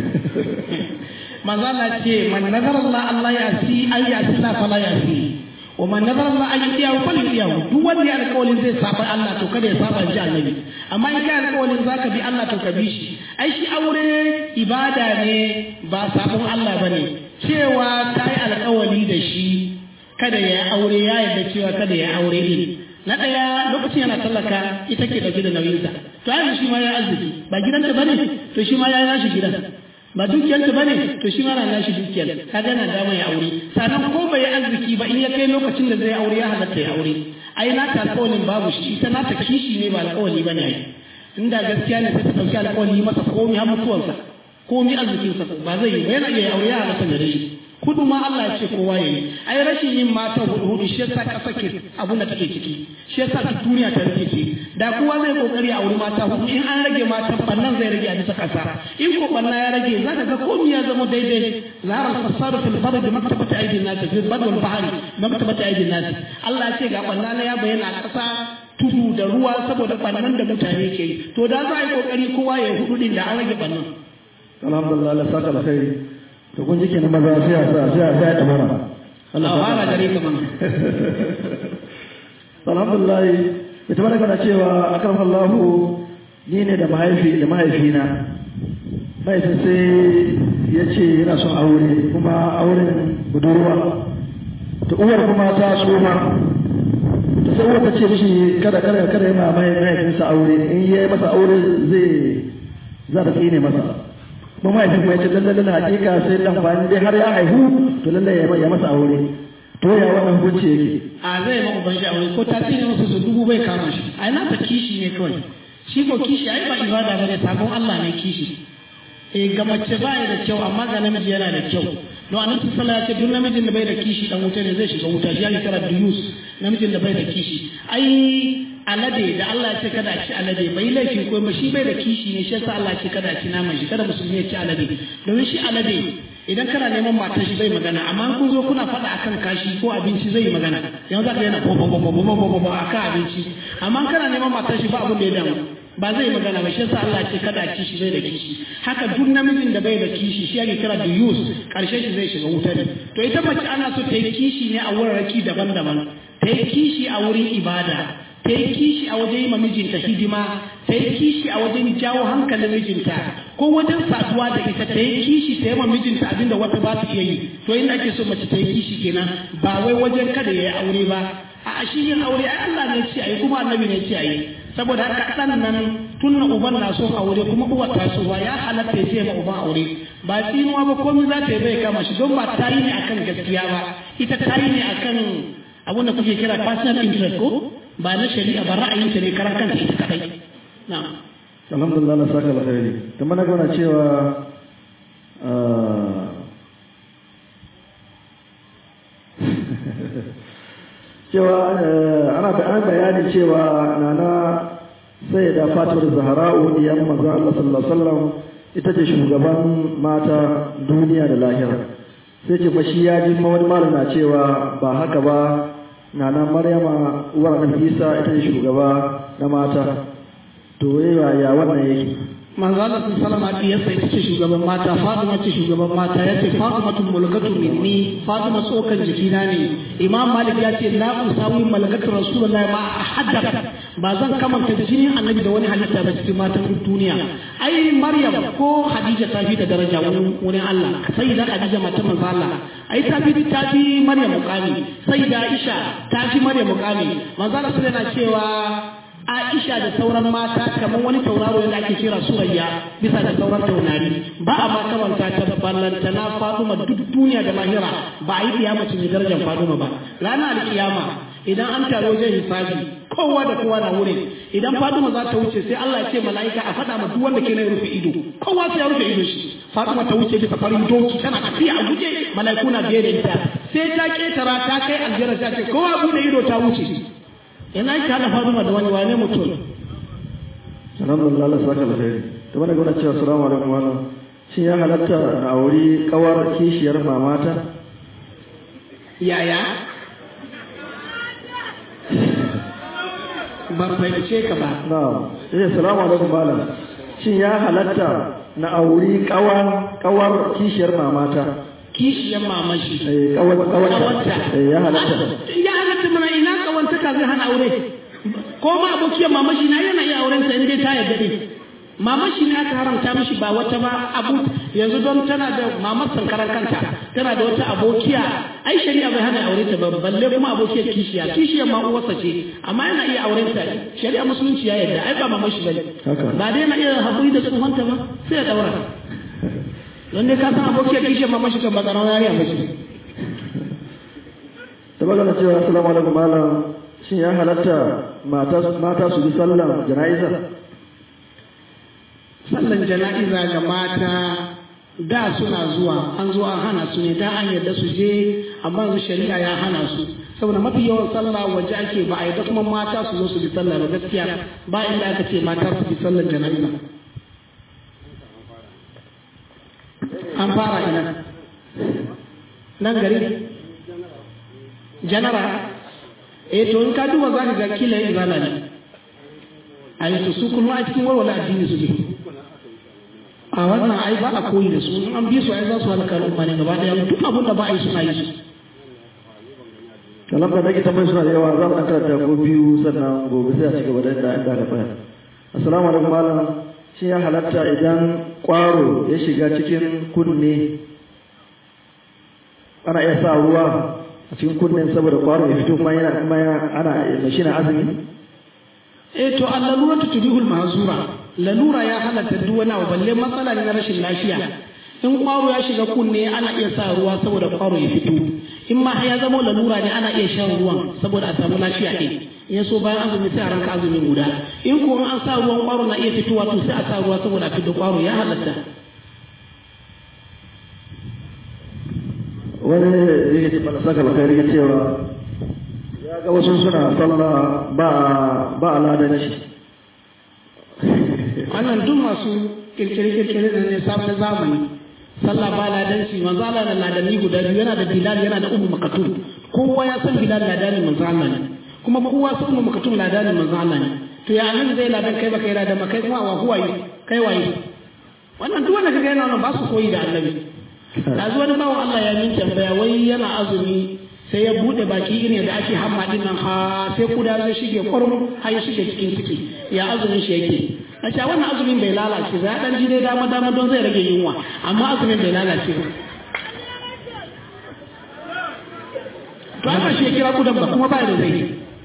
manzo Allah ce man nazara Allah Allah ya si ay ya si la fala ya si wa man nazara Allah ay ya fal ya duk wanda ya alƙawarin zai saba Allah to kada ya saba ji annabi amma in ka alƙawarin zaka bi Allah to ka bi shi ai shi aure ibada ne ba sabon Allah bane cewa kai alƙawari da shi kada ya aure ya yarda cewa kada ya aure din na ɗaya lokacin yana tallaka ita ke ɗauke da nauyinsa to ai shi ma ya arziki ba gidanta bane to shi ma ya nashi gidan ba dukiyarta bane to shi ma na nashi dukiyar kaga yana dama ya aure sannan ko bai arziki ba in ya kai lokacin da zai aure ya halatta ya aure ai na ta alƙawarin babu shi ita na ta kishi ne ba alƙawari bane ai inda gaskiya ne sai ta ɗauki alƙawari masa komi har mutuwarsa komi arzikinsa ba zai yi ba yana iya aure ya halatta gare shi kudu ma Allah ya ce kowa yayi ai rashin yin mata hudu hudu shi yasa kasa ke abun da take ciki shi yasa duk duniya ta rike ce da kowa zai kokari a wuri mata hudu in an rage mata bannan zai rage a bisa kasa in ko banna ya rage zaka ga komai ya zama daidai zahara fasadu fil bardi maktabati aidin nas fil bardi wal bahri maktabati aidin nas Allah ya ce ga banna na ya bayyana a kasa tudu da ruwa saboda bannan da mutane ke yi to da za a yi kokari kowa ya hudu din da an rage bannan alhamdulillah Allah saka alkhairi to kun ji kenan maza sai a sa sai a sa ta mara Allah fara gare ka man alhamdulillah ita mana kana cewa akan Allahu ni ne da mahaifi da mahaifina mahaifin sai ya ce yana son aure kuma auren budurwa ta uwar kuma ta soma ta sai uwar ta ce mishi kada kada kada ya ma mahaifinsa aure in ya yi masa aure zai za ta tsine masa kuma mahaifin kuma ya ce lallai lallai hakika sai dan bayan dai har ya haihu to lallai ya masa aure to ya wannan hukunci yake a zai ma uban shi aure ko ta tsine masa su dubu bai kama shi ai na ta kishi ne kawai shi ko kishi ai ba ibada bane sabon Allah ne kishi eh ga mace ba da kyau amma ga namiji yana da kyau don annabi sallallahu alaihi wasallam ya ce duk namijin da bai da kishi dan wuta ne zai shiga wuta shi ya kira duyus namijin da bai da kishi ai alade da Allah ya ce kada a ci alade bai laifi ko ba shi bai da kishi ne shi yasa Allah ya ce kada a ci naman shi kada musulmi ya ci alade domin shi alade idan kana neman matar shi zai magana amma kun zo kuna faɗa akan kashi ko abinci zai magana yanzu zaka yana bo bo bo bo bo bo akan abinci amma kana neman matar shi ba abin da ya damu ba zai magana ba shi yasa Allah ya ce kada a ci shi zai da kishi haka duk namijin da bai da kishi shi ake kira da yus karshe shi zai shiga wuta ne to ita mace ana so ta yi kishi ne a wurarraki daban-daban ta yi kishi a wurin ibada ta yi kishi a wajen yi ma mijinta hidima ta yi kishi a wajen jawo hankalin mijinta ko wajen saduwa da ita ta yi kishi ta yi ma mijinta abinda wata ba su iya yi to inda ake so mace ta yi kishi kenan ba wai wajen kada ya yi aure ba a shi yin aure ai Allah ne ce ayi kuma annabi ne ce ayi saboda haka ɗan nan tun na uban na son aure kuma uwar ta so ya halatta ya ce ma uban aure ba tsinuwa ba komai za ta yi bai kama shi don ba ta yi ne akan gaskiya ba ita ta yi ne akan abin da kuke kira personal interest ko ba na shari'a ba ra'ayinta ne karan kanta ita kadai na'am alhamdulillah na saka alkhairi to mana gona cewa cewa ana an bayani cewa nana sai da fatimar zahara'u diyan manzo Allah sallallahu alaihi wasallam ita ce shugaban mata duniya da lahira sai ce fa shi ya ji wani malam na cewa ba haka ba nana maryama uwar annabi isa ita ce shugaba na mata to ya wannan yake manzo Allah sallama ya sai ta ce shugaban mata Fatima ce shugaban mata ya ce Fatima tun mulkatu minni Fatima tsokan jikina ne Imam Malik ya ce la usawi malakatu Rasulullahi ma ahadda ba zan kamanta jinin annabi da wani halitta ba cikin matan duniya ai Maryam ko Khadija ta fi da daraja wurin Allah sai da Khadija matan manzo Allah ai ta fi ta fi Maryam mukami sai da Aisha ta fi Maryam mukami manzo Allah yana cewa Aisha da sauran mata kamar wani tauraro da ake kira Surayya bisa da sauran taurari ba a ma kamanta ta ballanta na Fatima duk duniya da lahira ba a yi kiyama ce darajar Fatima ba ranar alkiyama idan an taro wajen hisabi kowa da kowa na wurin idan Fatima za ta wuce sai Allah ya ce mala'ika a faɗa ma duk wanda ke na rufe ido kowa sai ya rufe ido shi Fatima ta wuce bisa farin doki tana tafiya a guje mala'iku na biye da ita sai ta ketara ta kai aljanna ta ce kowa bude ido ta wuce ina ki hada Fatima da wani wane mutum alhamdulillah Allah saka da kai to bana gona cewa assalamu alaikum wannan shin ya halatta a wuri kawar kishiyar mamata yaya ban fahimce ka ba na'am eh assalamu alaikum malam shin ya halatta na auri kawar kawar kishiyar mamata kishiyar mamashi eh kawar kawarta eh ya halatta ya halatta mana ina kawantaka zai hana aure ko ma abokiyar mamashi na yana iya auren sa inda ta yarda din mamashi ne aka haramta mishi ba wata ba abu yanzu don tana da mamar sankaran kanta tana da wata abokiya ai shari'a bai hana aure ta ba balle kuma abokiyar kishiya kishiyar ma uwarsa ce amma yana iya auren ta shari'a musulunci ya yarda ai ba mamashi bane ba dai yana iya haƙuri da tsohonta ba sai ya daura don dai ka san abokiyar kishiyar mamashi kan ba tsaron yariya mace da magana cewa assalamu alaikum malam shin ya halatta mata su bi sallan jana'iza sallan jana'iza ga mata da suna zuwa an zo an hana su ne da an yarda su je amma yanzu shari'a ya hana su saboda mafi yawan sallah waje ake ba a yarda kuma mata su zo su bi sallah ba gaskiya ba inda aka ce mata su bi sallan jana'iza an fara ina nan gari janara eh to in ka duba za ka ga kila yin zana ne a yi su kuma a cikin warware addini su ne a wannan ai ba a koyi da su in an bi su ai za su halaka al'umma ne gaba daya duk abin da ba a yi suna yi su kalam da nake tambayar suna da yawa za mu karanta ko biyu sannan gobe sai a ci gaba da inda inda ka tsaya assalamu alaikum malam shin ya halatta idan kwaro ya shiga cikin kunne ana iya sa ruwa a cikin kunnen saboda kwaro ya fito kuma yana kuma ana mashi na azumi eh to allalura ta tudihul mahzura lalura ya halatta duk wani abu balle matsala ne na rashin lafiya in kwaro ya shiga kunne ana iya sa ruwa saboda kwaro ya fito in ma ya zama lalura ne ana iya shan ruwan saboda a samu lafiya ɗin in so bayan azumi sai a ranka azumin guda in ko an sa ruwan kwaro na iya fitowa to sai a sa ruwa saboda a fito kwaro ya halatta wani yake ce mana saka alkhairi ya cewa ya ga wasu suna sallah ba ba aladanci wannan duk masu kirkire-kirkire da ne sabon zamani sallah ba ladanci manzo Allah da ladanni guda biyu yana da Bilal yana da Ummu Maktum kowa ya san Bilal ladani manzo Allah ne kuma kowa san Ummu Maktum ladani manzo Allah ne to ya annabi zai ladan kai baka yi ladan ba kai kuma wa huwaye kai waye wannan duk wanda kaga yana wannan ba su koyi da annabi yanzu wani bawan Allah ya min tambaya wai yana azumi sai ya bude baki irin da ake hamma din nan ha sai kuda zai shige kwarmu har ya shige cikin ciki ya azumin shi yake a ce wannan azumin bai lalace ba ya dan ji dai dama dama don zai rage yunwa amma azumin bai lalace ba to aka shi ya kira kudan ba kuma ba da zai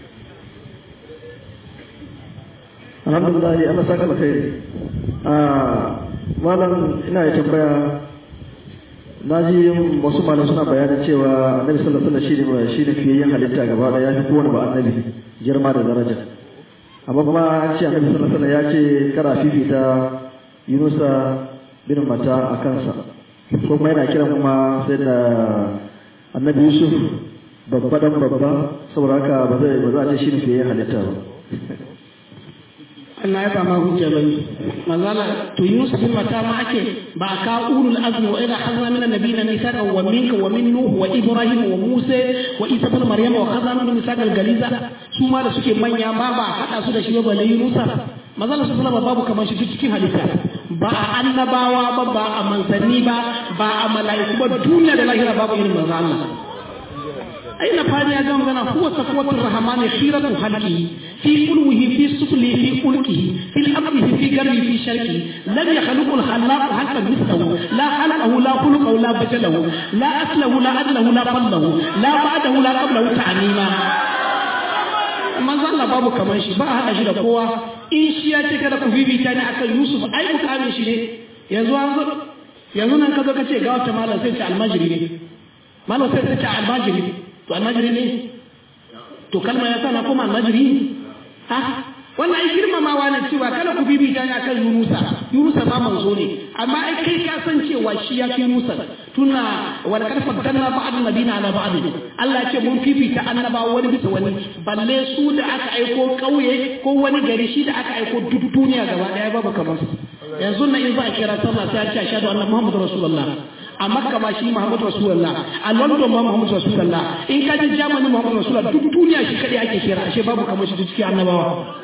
alhamdulillah Allah saka alkhairi ah malam ina ya tambaya na ji wasu malam suna bayanin cewa annabi sallallahu alaihi wasallam shine shine fiyayyen halitta gaba daya ya fi kowane ba annabi girma da daraja amma kuma an ce annabi sallallahu alaihi wasallam ya ce kara fifita Yunusa bin Mata a kansa ko kuma yana kiran kuma sai da annabi Yusuf babba dan babba saboda haka ba zai ba za a ce shine fiyayyen halitta ba Allah ya ba ma hujja bane manzala to Yusuf bin mata ma ake ba ka ulul azmi wa idha hazna min an-nabiyina mithaqa wa minka wa min nuh wa ibrahim wa musa wa isa ibn maryam wa khazna min mithaqa al-galiza su ma da suke manya ma ba hada su da shi ba balle Yunusa manzala su sallama babu kamar shi cikin halitta ba a annabawa ba ba a manzanni ba ba a mala'iku ba duniya da lahira babu irin manzo Allah أين فاني أجام غنا هو صفوة الرحمن خيرة خلقه في قلوه في سفله في قلقه في الأمره في قلبه في شركه لم يخلق الخلاق حتى مثله لا خلقه لا خلقه لا بجله لا أسله لا أدله لا فضله لا بعده لا قبله تعميما manzo Allah babu kamar shi ba a haɗa shi da kowa in shi ya ce kada ku bibita ni akan Yusuf ai ku kame shi ne yanzu an zo yanzu nan ka zo ka ce ga wata malam sai ce almajiri ne malam sai ce almajiri ne to almajiri ne to kalma ya sa na koma almajiri ha wannan ai girmamawa ne cewa kada ku bibita ni akan Yunusa Yunusa ma manzo ne amma ai kai ka san cewa shi ya fi Yunusa tuna wal kad faddalna ba'd nabina ala ba'd Allah ya ce mun fifita annabawa wani bisa wani balle su da aka aiko kauye ko wani gari shi da aka aiko duk duniya gaba daya babu kamar su yanzu na in za a kira sallah sai a ce ashhadu anna muhammadur rasulullah a makka ma shi muhammadu rasulullah a london ma muhammadu rasulullah in ka ji germany muhammadu rasulullah duk duniya shi kadai ake kira ashe babu kamar shi cikin annabawa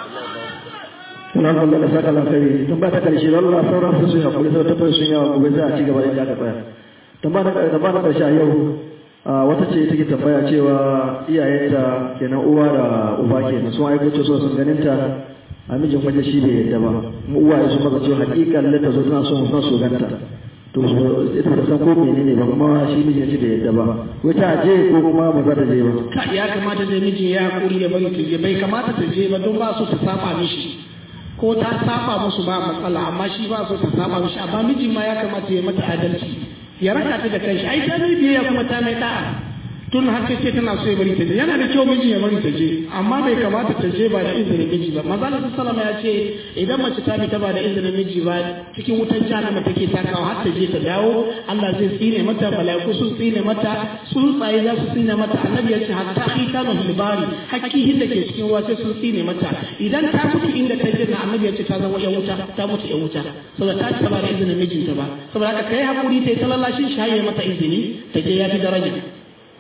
Suna kwallo da saka lafari tun ba ta karshe Allah sauran su sun hakuri sau tabbas sun yawa gobe za a ci gaba da aka tsaya. Tun ba na karshe a yau wata ce take tambaya cewa iyayenta kenan uwa da uba kenan sun aiko ce so sun ganin ta a mijin waje shi bai yadda ba mu uwaye sun maka cewa hakikan lata zo tana son son su ganta to ita ta san ko menene ba kuma shi mijin shi bai yadda ba wai ta je ko kuma ba za ta je ba ka ya kamata da miji ya hakuri da bari ta je bai kamata ta je ba don ba su ta saba mishi ko ta saba musu ba matsala amma shi ba su ta saba mishi amma miji ma ya kamata ya mata adalci ya raka ta da kanshi ai ta ne biyayya kuma ta mai da'a tun har ta ce tana so ya bari ta je yana da kyau miji ya bari ta je amma bai kamata ta je ba da izinin miji ba maza Allah sallama ya ce idan mace ta fita ba da izinin miji ba cikin wutan jahannama take takawa har ta je ta dawo Allah zai tsine mata malaiku sun tsine mata tsuntsaye za su tsine mata annabi ya ce hatta hitanu hilbari hakkihin da ke cikin ruwa sai sun tsine mata idan ta mutu inda ta je na annabi ya ce ta zama yan wuta ta mutu yan wuta saboda ta ci ba da izinin mijinta ba saboda haka kai hakuri ta yi ta lallashin shi har mata izini ta je ya fi daraja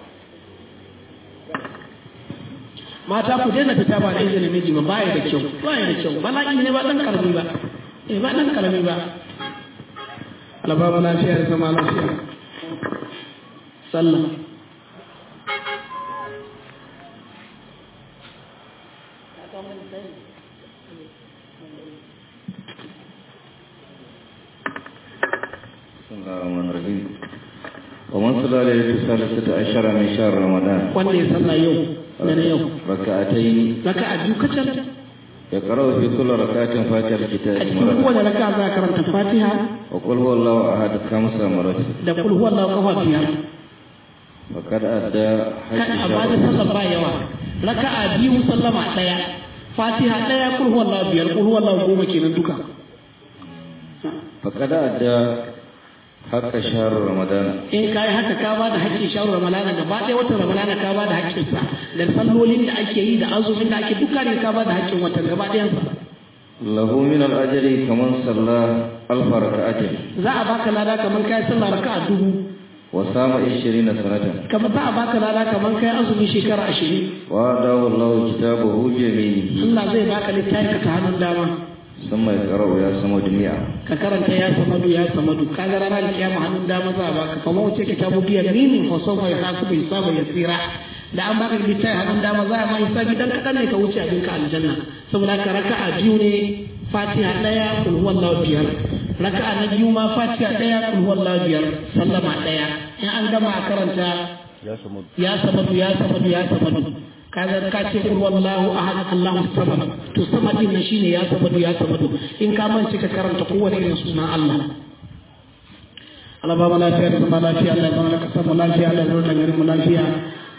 mata ku daina fita ba da izinin miji ba baya da kyau baya da kyau bala'i ne ba dan karami ba eh ba dan karami ba Allah ba mu lafiya da zama lafiya sallah ومن صلى عليه الثالثة عشر من شهر رمضان wanda ya sallah yau da na yau ركعتين raka'a biyu kacal يقرأ في كل ركعة فاتحة a الكتاب cikin مرة kowane raka'a za a karanta fatiha وقل هو الله أحد خمس مرات da kul huwa Allahu kafa biyar وقد أدى حج kan a bada شهر sallar ba yawa raka'a biyu sallama daya fatiha daya kul huwa Allahu biyar kul huwa Allahu goma kenan duka فقد أدى حق شهر رمضان in ka yi haka ka ba da haƙƙin shawarar ramalana gaba ɗaya watan ramalana ka ba da haƙƙinsa da sallolin da ake yi da azumin da ake duka ne ka ba da haƙƙin watan gaba ɗayansa له من الأجر كمن صلى ألف ركعة za a baka lada kamar kai sallah raka'a dubu وصام عشرين سنة kamar za a baka lada kamar kai azumi shekara ashirin وأعطاه الله كتابه بيمينه Allah zai baka littafi ka ta hannun dama ثم يقرأ يا صمد مئة ka karanta ya samadu ya samadu ka ga ranar kiyama hannun dama za a baka kamar wace ka tabu biyar mini fa sau mai hasu bai saba ya tsira da an baka littafi hannun dama za a ma hisabi dan kaɗan ne ka wuce abinka aljanna saboda ka raka'a biyu ne fatiha ɗaya kul huwallahu biyar raka'a na biyu ma fatiha ɗaya kul huwallahu biyar sallama ɗaya in an gama a karanta ya samadu ya samadu ya samadu kaga ka ce kul wallahu ahad allahu samad to samad din nan shine ya samadu ya samadu in ka mance ka karanta kowane irin sunan Allah Allah ba mu lafiya da zama lafiya Allah ya zama ka samu lafiya Allah ya zama garin mu lafiya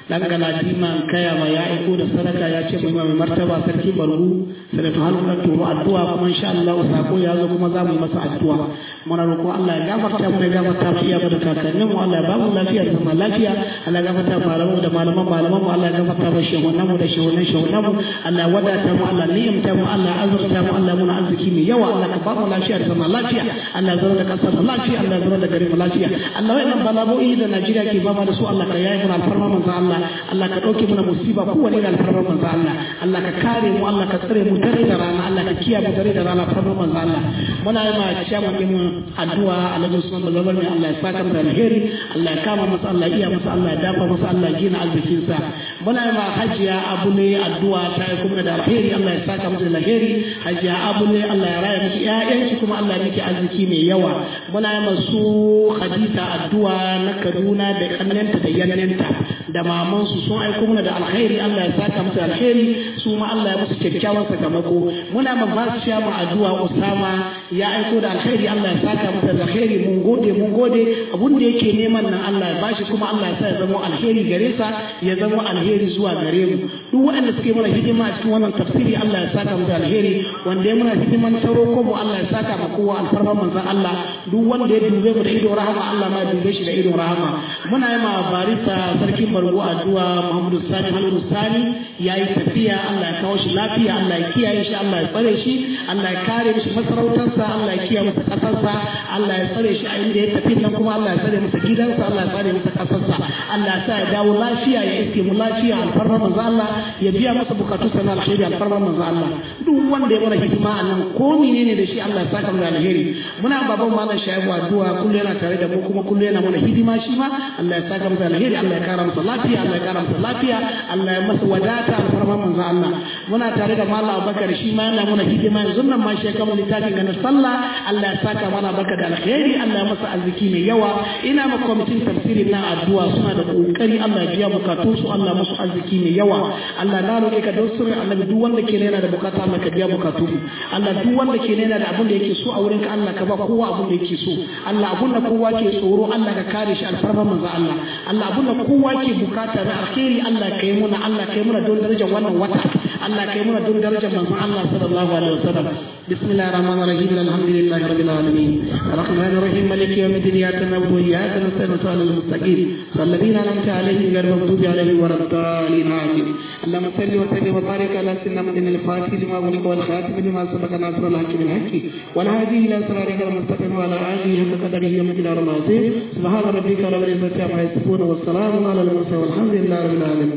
dan galadima kaya ma ya aiko da sadaka ya ce mai mai martaba sarki bargu sanatu halin da turo addu'a kuma insha Allah sako ya zo kuma za mu yi masa addu'a muna roƙo Allah ya gafarta mu ya gafarta mu iya da kakannin mu Allah ya ba mu lafiya da zama lafiya Allah ya gafarta malamu da malaman malaman mu Allah ya gafarta mu shehunan mu da shehunan shehunan mu Allah ya wadata mu Allah ni'imta mu Allah ya azurta mu Allah muna arziki mai yawa Allah ka ba mu lafiya da zama lafiya Allah ya zama da kasar mu lafiya Allah ya zama da garin mu lafiya Allah wa'annan bala'o'i da Najeriya ke ba da su Allah ka yayi mu alfarma manzo Allah Allah ka dauke mana musiba kowane da alfarma manzo Allah Allah ka kare mu Allah ka tsare mu dare da rana Allah ka kiyaye mu dare da rana alfarma manzo Allah muna yi ma ciyaman mu addu'a Alhaji Usman Bazabar ne Allah ya saka mu da alheri Allah ya kama masa Allah ya iya masa Allah ya dafa masa Allah ya gina arzikin sa muna yi ma Hajiya Abu ne addu'a ta yi kuma da alheri Allah ya saka masa da alheri Hajiya Abu ne Allah ya raya miki ƴaƴanki kuma Allah ya miki arziki mai yawa muna yi masu Khadija addu'a na Kaduna da kannenta da yannenta da mamansu sun aiko mana da alkhairi Allah ya saka musu alkhairi su ma Allah ya musu kyakkyawan sakamako muna ma ba su mu addu'a Usama ya aiko da alkhairi Allah ya saka masa da alkhairi mun gode mun gode abun da yake neman nan Allah ya bashi kuma Allah ya sa ya zama alheri gare sa ya zama alheri zuwa gare mu duk waɗanda suke mana hidima a cikin wannan tafsiri Allah ya saka musu alheri wanda ya muna hidiman taro ko mu Allah ya saka ma kowa alfarman manzon Allah duk wanda ya dube mu da ido rahama Allah ma ya dube shi da ido rahama muna yi ma barista sarkin bargo addu'a Muhammadu Sani Halilu Sani yayi tafiya Allah ya kawo shi lafiya Allah ya kiyaye shi Allah ya tsare shi Allah ya kare mishi masarautarsa Allah ya kiyaye masa kasarsa Allah ya tsare shi a inda ya tafi nan kuma Allah ya tsare masa gidansa Allah ya tsare masa kasarsa Allah ya sa ya dawo lafiya ya iske mu lafiya alfarma manzo Allah ya biya masa bukatu sana alheri alfarma manzo Allah duk wanda ya mana hidima a nan ko menene da shi Allah ya saka mu da alheri muna baban malam shaibu addu'a kullu yana tare da mu kuma kullu yana mana hidima shi ma Allah ya saka mu da alheri Allah ya kara masa lafiya Allah ya kara masa lafiya Allah ya masa wadata alfarma manzo Allah muna tare da malam Abubakar shi ma yana mana hidima yanzu nan ma shi ya kama littafin ganin sallah Allah ya saka mana baka da alheri Allah ya masa arziki mai yawa ina ma kwamitin tafsirin na addu'a suna da kokari Allah ya biya bukatun su Allah musu arziki mai yawa Allah na roƙe ka don sirrin annabi duk wanda ke yana da bukata Allah ka biya bukatu Allah duk wanda ke yana da abin da yake so a wurin ka Allah ka ba kowa abin da yake so Allah abin da kowa ke tsoro Allah ka kare shi alfarma manzo Allah Allah abin da kowa ke bukata na alheri Allah ka yi muna Allah ka yi muna don darajar wannan wata Allah ka yi muna don darajar manzo Allah sallallahu alaihi wasallam bismillahir rahmanir rahim alhamdulillahi rabbil alamin arrahmanir rahim maliki yawmiddin iyyaka na'budu wa iyyaka nasta'in ihdinas mustaqim الذين أنعمت عليهم غير المغضوب عليهم ولا الضالين آمين اللهم صل وسلم وبارك على سيدنا محمد الفاتح لما أغلق والخاتم لما سبق ناصر الحق بالحق والهادي إلى صراطك المستقيم وعلى آله حق قدره ومقدار العظيم سبحان ربك رب العزة عما يصفون والسلام على المرسلين والحمد لله رب العالمين